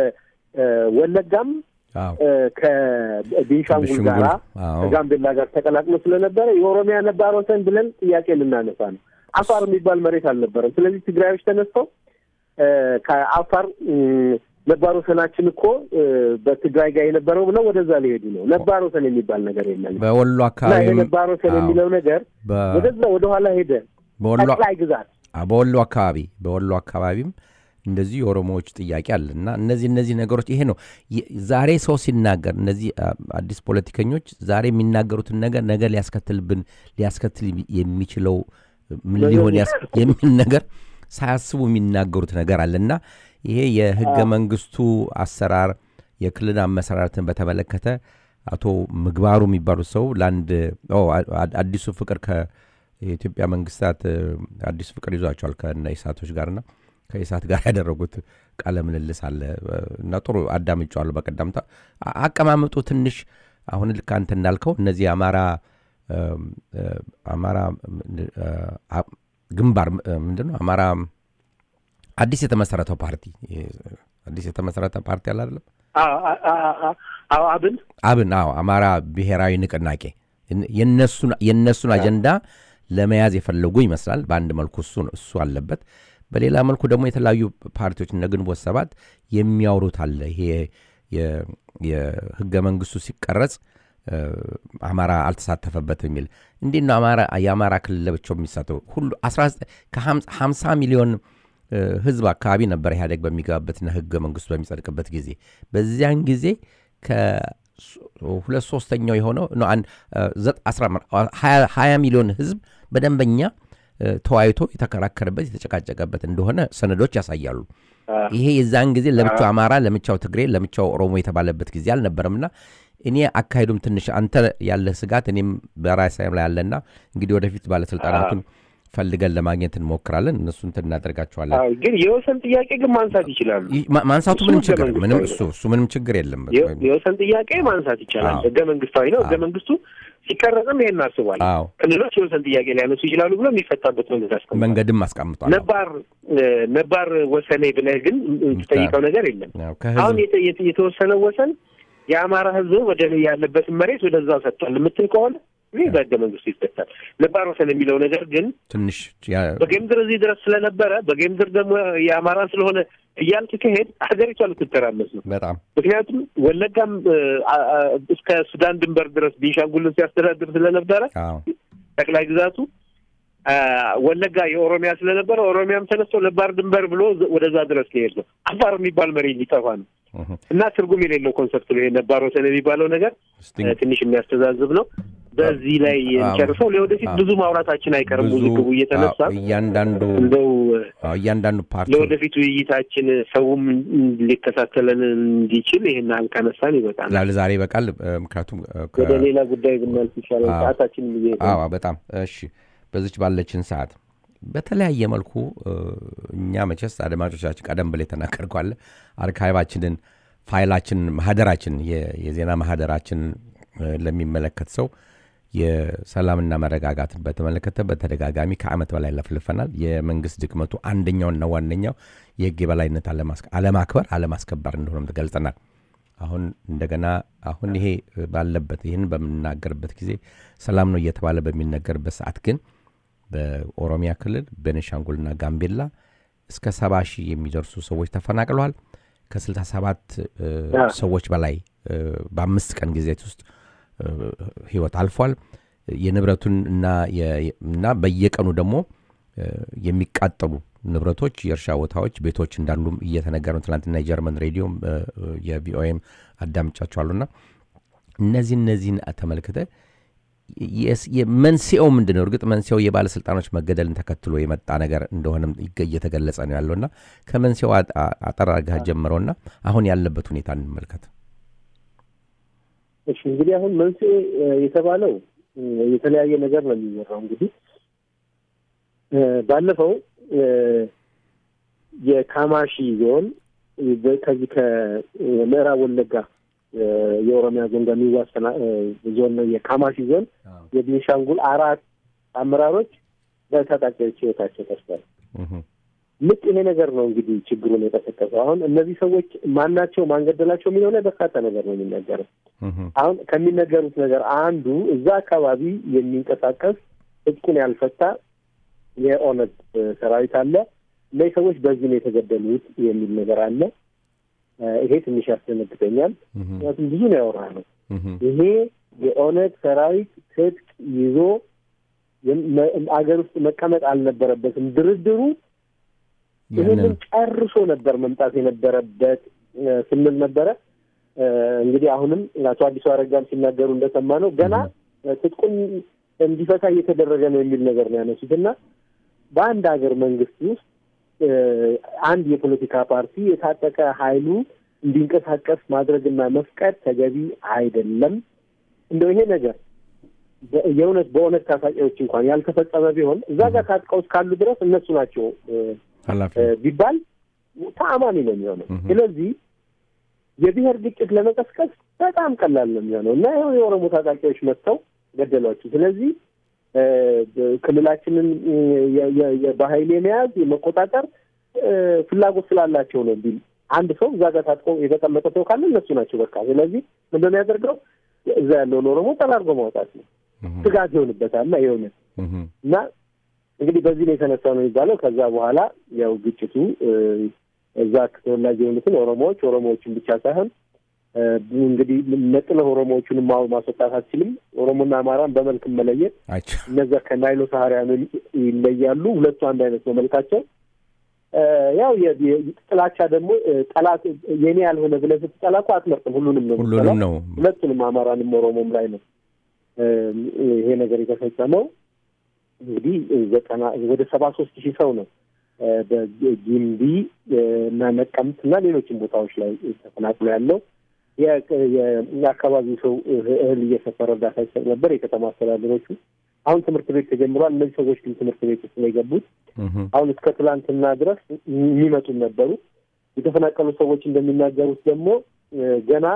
የወለጋም አዎ እ፣ ከቤንሻንጉል ቤንሻንጉል፣ ጋራ አዎ። ከጋምቤላ ጋር ተቀላቅሎ ስለነበረ የኦሮሚያ ነባር ወሰን ብለን ጥያቄ ልናነሳ ነው። አፋር የሚባል መሬት አልነበረም። ስለዚህ ትግራዮች ተነስተው እ፣ ከአፋር እ፣ ነባር ወሰናችን እኮ እ፣ በትግራይ ጋር የነበረው ብለው ወደዛ ሊሄዱ ነው። ነባር ወሰን የሚባል ነገር የለም በወሎ እና ይሄ አካባቢም ነባር ወሰን አዎ፣ የሚለው ነገር በ- ወደዛ ወደኋላ ሄደ። በወሎ ጠቅላይ ግዛት አ- በወሎ አካባቢ በወሎ አካባቢም እንደዚህ የኦሮሞዎች ጥያቄ አለ እና እነዚህ እነዚህ ነገሮች ይሄ ነው የ- ዛሬ ሰው ሲናገር እነዚህ አ- አዲስ ፖለቲከኞች ዛሬ የሚናገሩትን ነገር ነገ ሊያስከትልብን ሊያስከትል የሚችለው ምን ሊሆን ያስ- የሚል ነገር ሳያስቡ የሚናገሩት ነገር አለ እና ይሄ የህገ መንግስቱ አሰራር የክልል አመሰራረትን በተመለከተ አቶ ምግባሩ የሚባሉት ሰው ለአንድ ኦ፣ አ- አ- አዲሱ ፍቅር ከየኢትዮጵያ መንግስታት እ፣ አዲሱ ፍቅር ይዟቸዋል ከነ ኢሳቶች ጋርና ከኢሳት ጋር ያደረጉት ቃለ ምልልስ አለ እ፣ እና ጥሩ አዳምጫዋለሁ በቀደምታ አ- አቀማመጡ ትንሽ አሁን ልክ አንተ እንዳልከው እነዚህ አማራ እም፣ እ፣ አማራ እ፣ አ- ግንባር እ፣ ምንድን ነው አማራ አዲስ የተመሰረተው ፓርቲ ይሄ አዲስ የተመሰረተ ፓርቲ አለ አይደለም አ- አ- አ- አ- አዎ አብን አብን አዎ አማራ ብሔራዊ ንቅናቄ የነሱን የነሱን አጀንዳ ለመያዝ የፈለጉ ይመስላል በአንድ መልኩ እሱ እሱ አለበት በሌላ መልኩ ደግሞ የተለያዩ ፓርቲዎች እነ ግንቦት ሰባት የሚያወሩት አለ ይሄ የ- የህገ መንግስቱ ሲቀረጽ እ፣ አማራ አልተሳተፈበትም የሚል እንዴት ነው አማራ የአማራ ክልል ለብቻው የሚሳተው ሁሉ 19 ከ50 ሚሊዮን እ፣ ህዝብ አካባቢ ነበር ኢህአዴግ በሚገባበትና ህገ መንግስቱ በሚጸድቅበት ጊዜ በዚያን ጊዜ ከሁለት ሶስተኛው የሆነው ነው አንድ እ፣ ዘ- አስራ አምስት ሀያ ሀያ ሚሊዮን ህዝብ በደንበኛ እ፣ ተወያይቶ የተከራከረበት የተጨቃጨቀበት እንደሆነ ሰነዶች ያሳያሉ ይሄ የዛን ጊዜ ለብቻው አማራ፣ ለብቻው ትግሬ፣ ለብቻው ኦሮሞ የተባለበት ጊዜ አልነበረምና እኔ አካሄዱም ትንሽ አንተ ያለ ስጋት እኔም በራሴ ላይ ያለና እንግዲህ ወደፊት ባለስልጣናቱን ፈልገን ለማግኘት እንሞክራለን። እነሱ እንትን እናደርጋቸዋለን። አዎ፣ ግን የወሰን ጥያቄ ግን ማንሳት ይችላሉ። ይህ ማ- ማንሳቱ እሱ ምንም ህገ ችግር ምንም መንግስታዊ እሱ እሱ ምንም ችግር የለም። የ- የወሰን ጥያቄ ማንሳት ይቻላል። አዎ። ህገ መንግስታዊ ነው። ህገ አዎ። መንግስቱ ሲቀረጽም ይሄን አስቧል። አዎ ክልሎች የወሰን ጥያቄ ሊያነሱ ይችላሉ ብሎ የሚፈታበት መንገድ አስቀምጧል። መንገድም አስቀምጧል። ነባር እ፣ ነባር ወሰኔ ብለህ ግን የምትጠይቀው ነገር የለም። አዎ፣ አሁን ከህዝብ የተ- የተ- የተወሰነው ወሰን የአማራ ህዝብ ወደ ያለበትን መሬት ወደዛ ሰጥቷል የምትል ከሆነ ይህ በህገ መንግስቱ ይፈታል። ነባር ወሰን የሚለው ነገር ግን ትንሽ ያ- በጌምድር እዚህ ድረስ ስለነበረ በጌምድር ደግሞ የአማራ ስለሆነ እያልክ ከሄድ ሀገሪቷ ልትተራመስ ነው። በጣም ምክንያቱም ወለጋም እ፣ አ- አ- እስከ ሱዳን ድንበር ድረስ ቤንሻንጉልን ሲያስተዳድር ስለነበረ አዎ ጠቅላይ ግዛቱ አ፣ ወለጋ የኦሮሚያ ስለነበረ ኦሮሚያም ተነስቶ ነባር ድንበር ብሎ ዝ- ወደዛ ድረስ ሊሄድ ነው። አፋር የሚባል መሬት ሊጠፋ ነው እህ። እና ትርጉም የሌለው ኮንሰፕት ነው። ይሄ ነባር ወሰን የሚባለው ነገር እስቲ እ፣ ትንሽ የሚያስተዛዝብ ነው። በዚህ ላይ ጨርሰው ለወደፊት አዎ። ብዙ ማውራታችን አይቀርም። ብዙ ውዝግቡ እየተነሳ አዎ፣ እያንዳንዱ እንደው አዎ፣ እያንዳንዱ ፓርቲ ለወደፊት ውይይታችን ሰውም ሊከታተለን እንዲችል ይህን ያህል ካነሳን ይበቃል። ላለ ዛሬ ይበቃል። እ፣ ምክንያቱም እ፣ ከ- ወደ ሌላ ጉዳይ ብናልፍ ይሻላል። አዎ። ሰዓታችን ጊዜ አዎ በጣም እሺ። በዚች ባለችን ሰዓት በተለያየ መልኩ እ፣ እኛ መቼስ አድማጮቻችን ቀደም ብላ የተናገርኳለ አርካይቫችንን ፋይላችንን ማህደራችን የ- የዜና ማህደራችንን እ፣ ለሚመለከት ሰው የሰላምና መረጋጋትን በተመለከተ በተደጋጋሚ ከዓመት በላይ ለፍልፈናል። የመንግስት ድክመቱ አንደኛውና ዋነኛው የህግ የበላይነት አለማስ- አለማክበር አለማስከበር እንደሆነም ገልጸናል። አሁን እንደገና አሁን ይሄ ባለበት ይህን በምናገርበት ጊዜ ሰላም ነው እየተባለ በሚነገርበት ሰዓት ግን በኦሮሚያ ክልል ቤኒሻንጉልና ጋምቤላ እስከ ሰባ ሺህ የሚደርሱ ሰዎች ተፈናቅለዋል። ከስልሳ ሰባት እ፣ አዎ። ሰዎች በላይ እ፣ በአምስት ቀን ጊዜት ውስጥ እ፣ ህይወት አልፏል። የንብረቱን እና የ- እና በየቀኑ ደግሞ እ፣ የሚቃጠሉ ንብረቶች፣ የእርሻ ቦታዎች፣ ቤቶች እንዳሉም እየተነገረ ነው። ትናንትና የጀርመን ሬዲዮም እ፣ የቪኦኤም አዳምጫቸዋሉና እነዚህ እነዚህን ተመልክተ የስ- የመንስኤው ምንድን ነው? እርግጥ መንስኤው የባለስልጣኖች መገደልን ተከትሎ የመጣ ነገር እንደሆነም ይገ- እየተገለጸ ነው ያለውና ከመንስኤው አ- አ- አጠር አድርገህ ጀምረውና አሁን ያለበት ሁኔታ እንመልከት። እሺ እንግዲህ አሁን መንስኤ እ፣ የተባለው እ፣ የተለያየ ነገር ነው የሚወራው። እንግዲህ እ፣ ባለፈው እ፣ የካማሺ ዞን እ፣ በ- ከዚህ ከምዕራብ ወለጋ እ፣ የኦሮሚያ ዞን ጋር የሚዋሰና እ፣ ዞን ነው የካማሺ ዞን የቤንሻንጉል አራት አመራሮች በታጣቂዎች ህይወታቸው ጠፍቷል። እህ፣ ልክ ይሄ ነገር ነው እንግዲህ ችግሩን የቀሰቀሰው። አሁን እነዚህ ሰዎች ማናቸው ማንገደላቸው የሚለው ላይ በርካታ ነገር ነው የሚነገረው። እህ፣ አሁን ከሚነገሩት ነገር አንዱ እዛ አካባቢ የሚንቀሳቀስ እጥቁን ያልፈታ የኦነግ እ፣ ሰራዊት አለ። እነዚህ ሰዎች በዚህ ነው የተገደሉት የሚል ነገር አለ። እ፣ ይሄ ትንሽ ያስደነግጠኛል። እህ፣ ምክንያቱም ብዙ ነው ያወራ ነው። እህ፣ ይሄ የኦነግ ሰራዊት ትጥቅ ይዞ የም- መ- አገር ውስጥ መቀመጥ አልነበረበትም። ድርድሩ ይህንን ያንን ጨርሶ ነበር መምጣት የነበረበት እ፣ ስንል ነበረ። እ፣ እንግዲህ አሁንም አቶ አዲሱ አረጋም ሲናገሩ እንደሰማ ነው ገና እ፣ ትጥቁን እንዲፈታ እየተደረገ ነው የሚል ነገር ነው ያነሱት እና በአንድ ሀገር መንግስት ውስጥ እ፣ አንድ የፖለቲካ ፓርቲ የታጠቀ ኃይሉ እንዲንቀሳቀስ ማድረግና መፍቀድ ተገቢ አይደለም። እንደው ይሄ ነገር በ- የእውነት በእውነት ታጣቂዎች እንኳን ያልተፈጸመ ቢሆን እዛ ጋር ታጥቀው እስካሉ ድረስ እነሱ ናቸው እ፣ ኃላፊ እ፣ ቢባል ተአማኒ ነው የሚሆነው። እህ። ስለዚህ የብሔር ግጭት ለመቀስቀስ በጣም ቀላል ነው የሚሆነው እና ይኸው የኦሮሞ ታጣቂዎች መጥተው ገደሏቸው። ስለዚህ እ፣ ክልላችንን እ፣ የ- የ- የ- በኃይል የመያዝ የመቆጣጠር እ፣ ፍላጎት ስላላቸው ነው ቢል አንድ ሰው እዛ ጋር ታጥቆ የተቀመጠ ሰው ካለ እነሱ ናቸው በቃ። ስለዚህ ምንድን ነው የሚያደርገው? እዛ ያለውን ኦሮሞ ጠራርጎ ማውጣት ነው። እህ፣ ስጋት ይሆንበታል እና የሆነ እህ፣ እና እንግዲህ በዚህ ነው የተነሳ ነው የሚባለው። ከዛ በኋላ ያው ግጭቱ እ፣ እዛ ተወላጅ የሆኑትን ኦሮሞዎች ኦሮሞዎችን ብቻ ሳይሆን እ፣ እንግዲህ ነጥለህ ኦሮሞዎቹን ማ- ማስወጣት አትችልም። ኦሮሞና አማራን በመልክ መለየት አይቼ እነዛ ከናይሎ ሳህሪያን ይለያሉ። ሁለቱ አንድ አይነት ነው መልካቸው። እ፣ ያው የ- የ- ጥላቻ ደግሞ እ፣ ጠላት የኔ ያልሆነ ብለህ ስትጠላ እኮ አትመርጥም። ሁሉንም ነው ሁሉንም የምትጠላው። ነው ሁለቱንም አማራንም ኦሮሞም ላይ ነው እ፣ ይሄ ነገር የተፈጸመው። እንግዲህ ዘጠና ወደ ሰባ ሶስት ሺህ ሰው ነው በጊምቢ እና ነቀምት እና ሌሎችም ቦታዎች ላይ ተፈናቅሎ ያለው የአካባቢው ሰው እህል እየሰፈረ እርዳታ ይሰጥ ነበር። የከተማ አስተዳደሮቹ አሁን ትምህርት ቤት ተጀምሯል። እነዚህ ሰዎች ግን ትምህርት ቤት ውስጥ ነው የገቡት። አሁን እስከ ትላንትና ድረስ የሚመጡም ነበሩ። የተፈናቀሉ ሰዎች እንደሚናገሩት ደግሞ ገና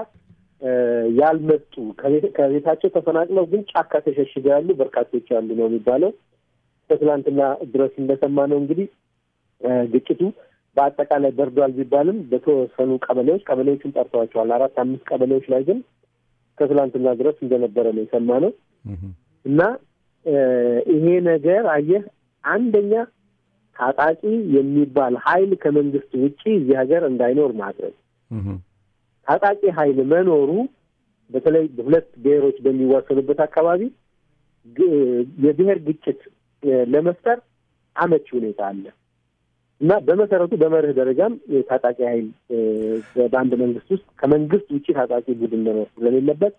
ያልመጡ ከቤታቸው ተፈናቅለው ግን ጫካ ተሸሽገው ያሉ በርካቶች ያሉ ነው የሚባለው። ከትላንትና ድረስ እንደሰማ ነው እንግዲህ ግጭቱ በአጠቃላይ በርዷል ቢባልም በተወሰኑ ቀበሌዎች ቀበሌዎቹን ጠርተዋቸዋል። አራት አምስት ቀበሌዎች ላይ ግን ከትላንትና ድረስ እንደነበረ ነው የሰማነው እና ይሄ ነገር አየህ አንደኛ ታጣቂ የሚባል ኃይል ከመንግስት ውጪ እዚህ ሀገር እንዳይኖር ማድረግ ታጣቂ ኃይል መኖሩ በተለይ ሁለት ብሔሮች በሚዋሰኑበት አካባቢ የብሔር ግጭት ለመፍጠር አመቺ ሁኔታ አለ እና በመሰረቱ በመርህ ደረጃም ታጣቂ ኃይል በአንድ መንግስት ውስጥ ከመንግስት ውጭ ታጣቂ ቡድን መኖር ስለሌለበት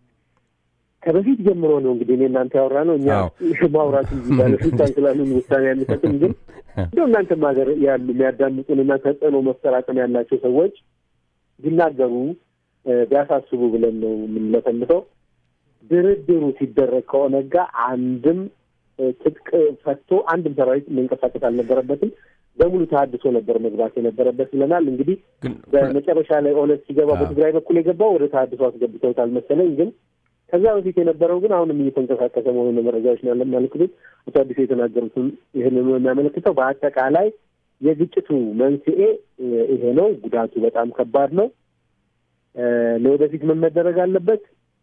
ከበፊት ጀምሮ ነው እንግዲህ እኔ እናንተ ያወራ ነው እኛ ማውራት እንጂ ባለስልጣን ስላሉን ውሳኔ አንሰጥም። ግን እንደው እናንተም ሀገር ያሉ የሚያዳምጡን እና ተጽዕኖ መፍጠር አቅም ያላቸው ሰዎች ቢናገሩ ቢያሳስቡ ብለን ነው የምንለፈልፈው። ድርድሩ ሲደረግ ከኦነግ ጋር አንድም ትጥቅ ፈቶ አንድም ሰራዊት መንቀሳቀስ አልነበረበትም። በሙሉ ተሀድሶ ነበር መግባት የነበረበት ብለናል። እንግዲህ በመጨረሻ ላይ ኦነግ ሲገባ በትግራይ በኩል የገባው ወደ ተሀድሶ አስገብተውታል መሰለኝ ግን ከዛ በፊት የነበረው ግን አሁንም እየተንቀሳቀሰ መሆኑ መረጃዎች ያመለክቱት። አቶ አዲሱ የተናገሩትም ይህንኑ የሚያመለክተው በአጠቃላይ የግጭቱ መንስኤ ይሄ ነው። ጉዳቱ በጣም ከባድ ነው። ለወደፊት ምን መደረግ አለበት?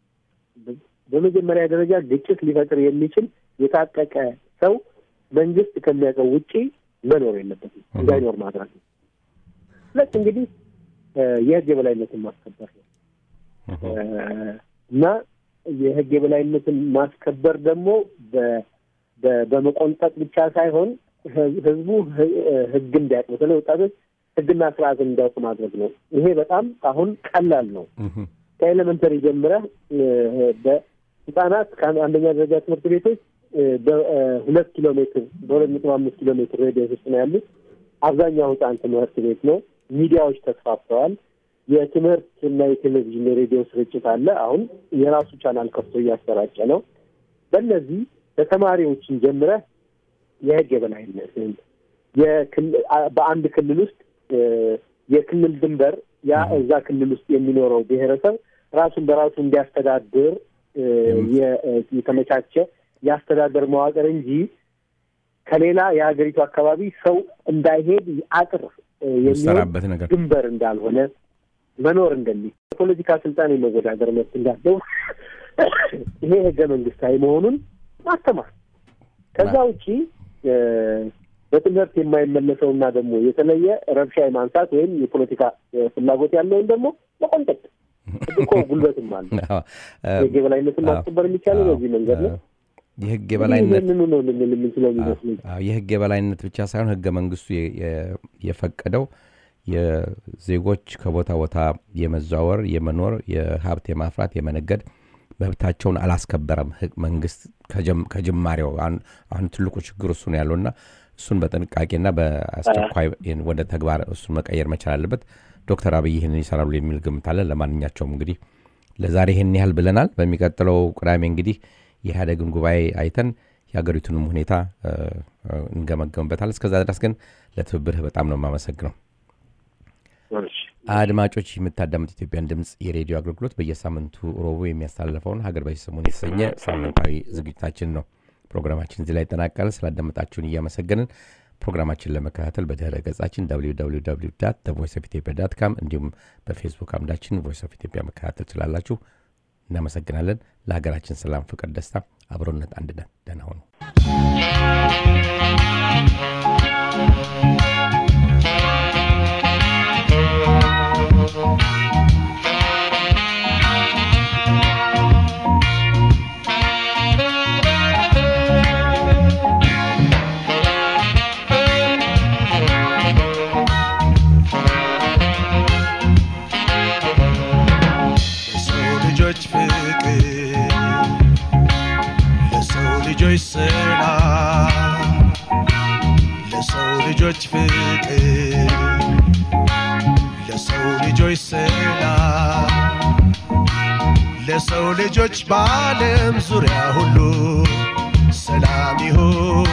በመጀመሪያ ደረጃ ግጭት ሊፈጥር የሚችል የታጠቀ ሰው መንግስት ከሚያውቀው ውጪ መኖር የለበትም፣ እንዳይኖር ማድረግ ነው። ሁለት እንግዲህ የህግ የበላይነትን ማስከበር ነው እና የህግ የበላይነትን ማስከበር ደግሞ በመቆንጠጥ ብቻ ሳይሆን ህዝቡ ህግ እንዲያውቅ በተለይ ወጣቶች ህግና ስርዓትን እንዲያውቅ ማድረግ ነው። ይሄ በጣም አሁን ቀላል ነው። ከኤሌመንተሪ ጀምረህ በህጻናት ከአንደኛ ደረጃ ትምህርት ቤቶች በሁለት ኪሎ ሜትር በሁለት ነጥብ አምስት ኪሎ ሜትር ሬዲየስ ውስጥ ነው ያሉት። አብዛኛው ህጻን ትምህርት ቤት ነው። ሚዲያዎች ተስፋፍተዋል። የትምህርት እና የቴሌቪዥን የሬዲዮ ስርጭት አለ። አሁን የራሱ ቻናል ከፍቶ እያሰራጨ ነው። በእነዚህ በተማሪዎችን ጀምረህ የህግ የበላይነት በአንድ ክልል ውስጥ የክልል ድንበር ያ እዛ ክልል ውስጥ የሚኖረው ብሔረሰብ ራሱን በራሱ እንዲያስተዳድር የተመቻቸ የአስተዳደር መዋቅር እንጂ ከሌላ የሀገሪቱ አካባቢ ሰው እንዳይሄድ አጥር የሚሰራበት ነገር ድንበር እንዳልሆነ መኖር እንደሚል የፖለቲካ ስልጣን የመወዳደር መብት እንዳለው ይሄ ህገ መንግስታዊ መሆኑን ማስተማር ከዛ ውጪ በትምህርት የማይመለሰውና ደግሞ የተለየ ረብሻ የማንሳት ወይም የፖለቲካ ፍላጎት ያለውን ደግሞ መቆንጠጥ እኮ ጉልበትም አለ። የህግ የበላይነትን ማስከበር የሚቻለው በዚህ መንገድ ነው። የህግ የበላይነት ይህንኑ ነው ልንል የምንችለው የሚመስለኝ። የህግ የበላይነት ብቻ ሳይሆን ህገ መንግስቱ የፈቀደው የዜጎች ከቦታ ቦታ የመዘዋወር፣ የመኖር፣ የሀብት የማፍራት፣ የመነገድ መብታቸውን አላስከበረም መንግስት ከጅማሬው። አሁን ትልቁ ችግር እሱ ነው ያለውና እሱን በጥንቃቄና በአስቸኳይ ወደ ተግባር እሱን መቀየር መቻል አለበት። ዶክተር አብይ ይህንን ይሰራሉ የሚል ግምት አለ። ለማንኛቸውም እንግዲህ ለዛሬ ይህን ያህል ብለናል። በሚቀጥለው ቅዳሜ እንግዲህ የኢህአዴግን ጉባኤ አይተን የሀገሪቱንም ሁኔታ እንገመገምበታል። እስከዛ ድረስ ግን ለትብብርህ በጣም ነው የማመሰግነው። አድማጮች የምታዳምጥ ኢትዮጵያን ድምፅ የሬዲዮ አገልግሎት በየሳምንቱ ሮቡ የሚያስተላልፈውን ሀገር በዚህ ሰሞን የተሰኘ ሳምንታዊ ዝግጅታችን ነው። ፕሮግራማችን እዚህ ላይ ይጠናቀል። ስላዳመጣችሁን እያመሰገንን ፕሮግራማችን ለመከታተል በድህረ ገጻችን ቮይስ ኦፍ ኢትዮጵያ ዳት ካም እንዲሁም በፌስቡክ አምዳችን ቮይስ ኦፍ ኢትዮጵያ መከታተል ትችላላችሁ። እናመሰግናለን። ለሀገራችን ሰላም፣ ፍቅር፣ ደስታ፣ አብሮነት፣ አንድነት። ደህና ሁኑ። ለሰው ልጆች ፍቅር ለሰው ልጆች ሰላም ለሰው ልጆች ፍቅር ለሰው ልጆች ሰላም ለሰው ልጆች በዓለም ዙሪያ ሁሉ ሰላም ይሁን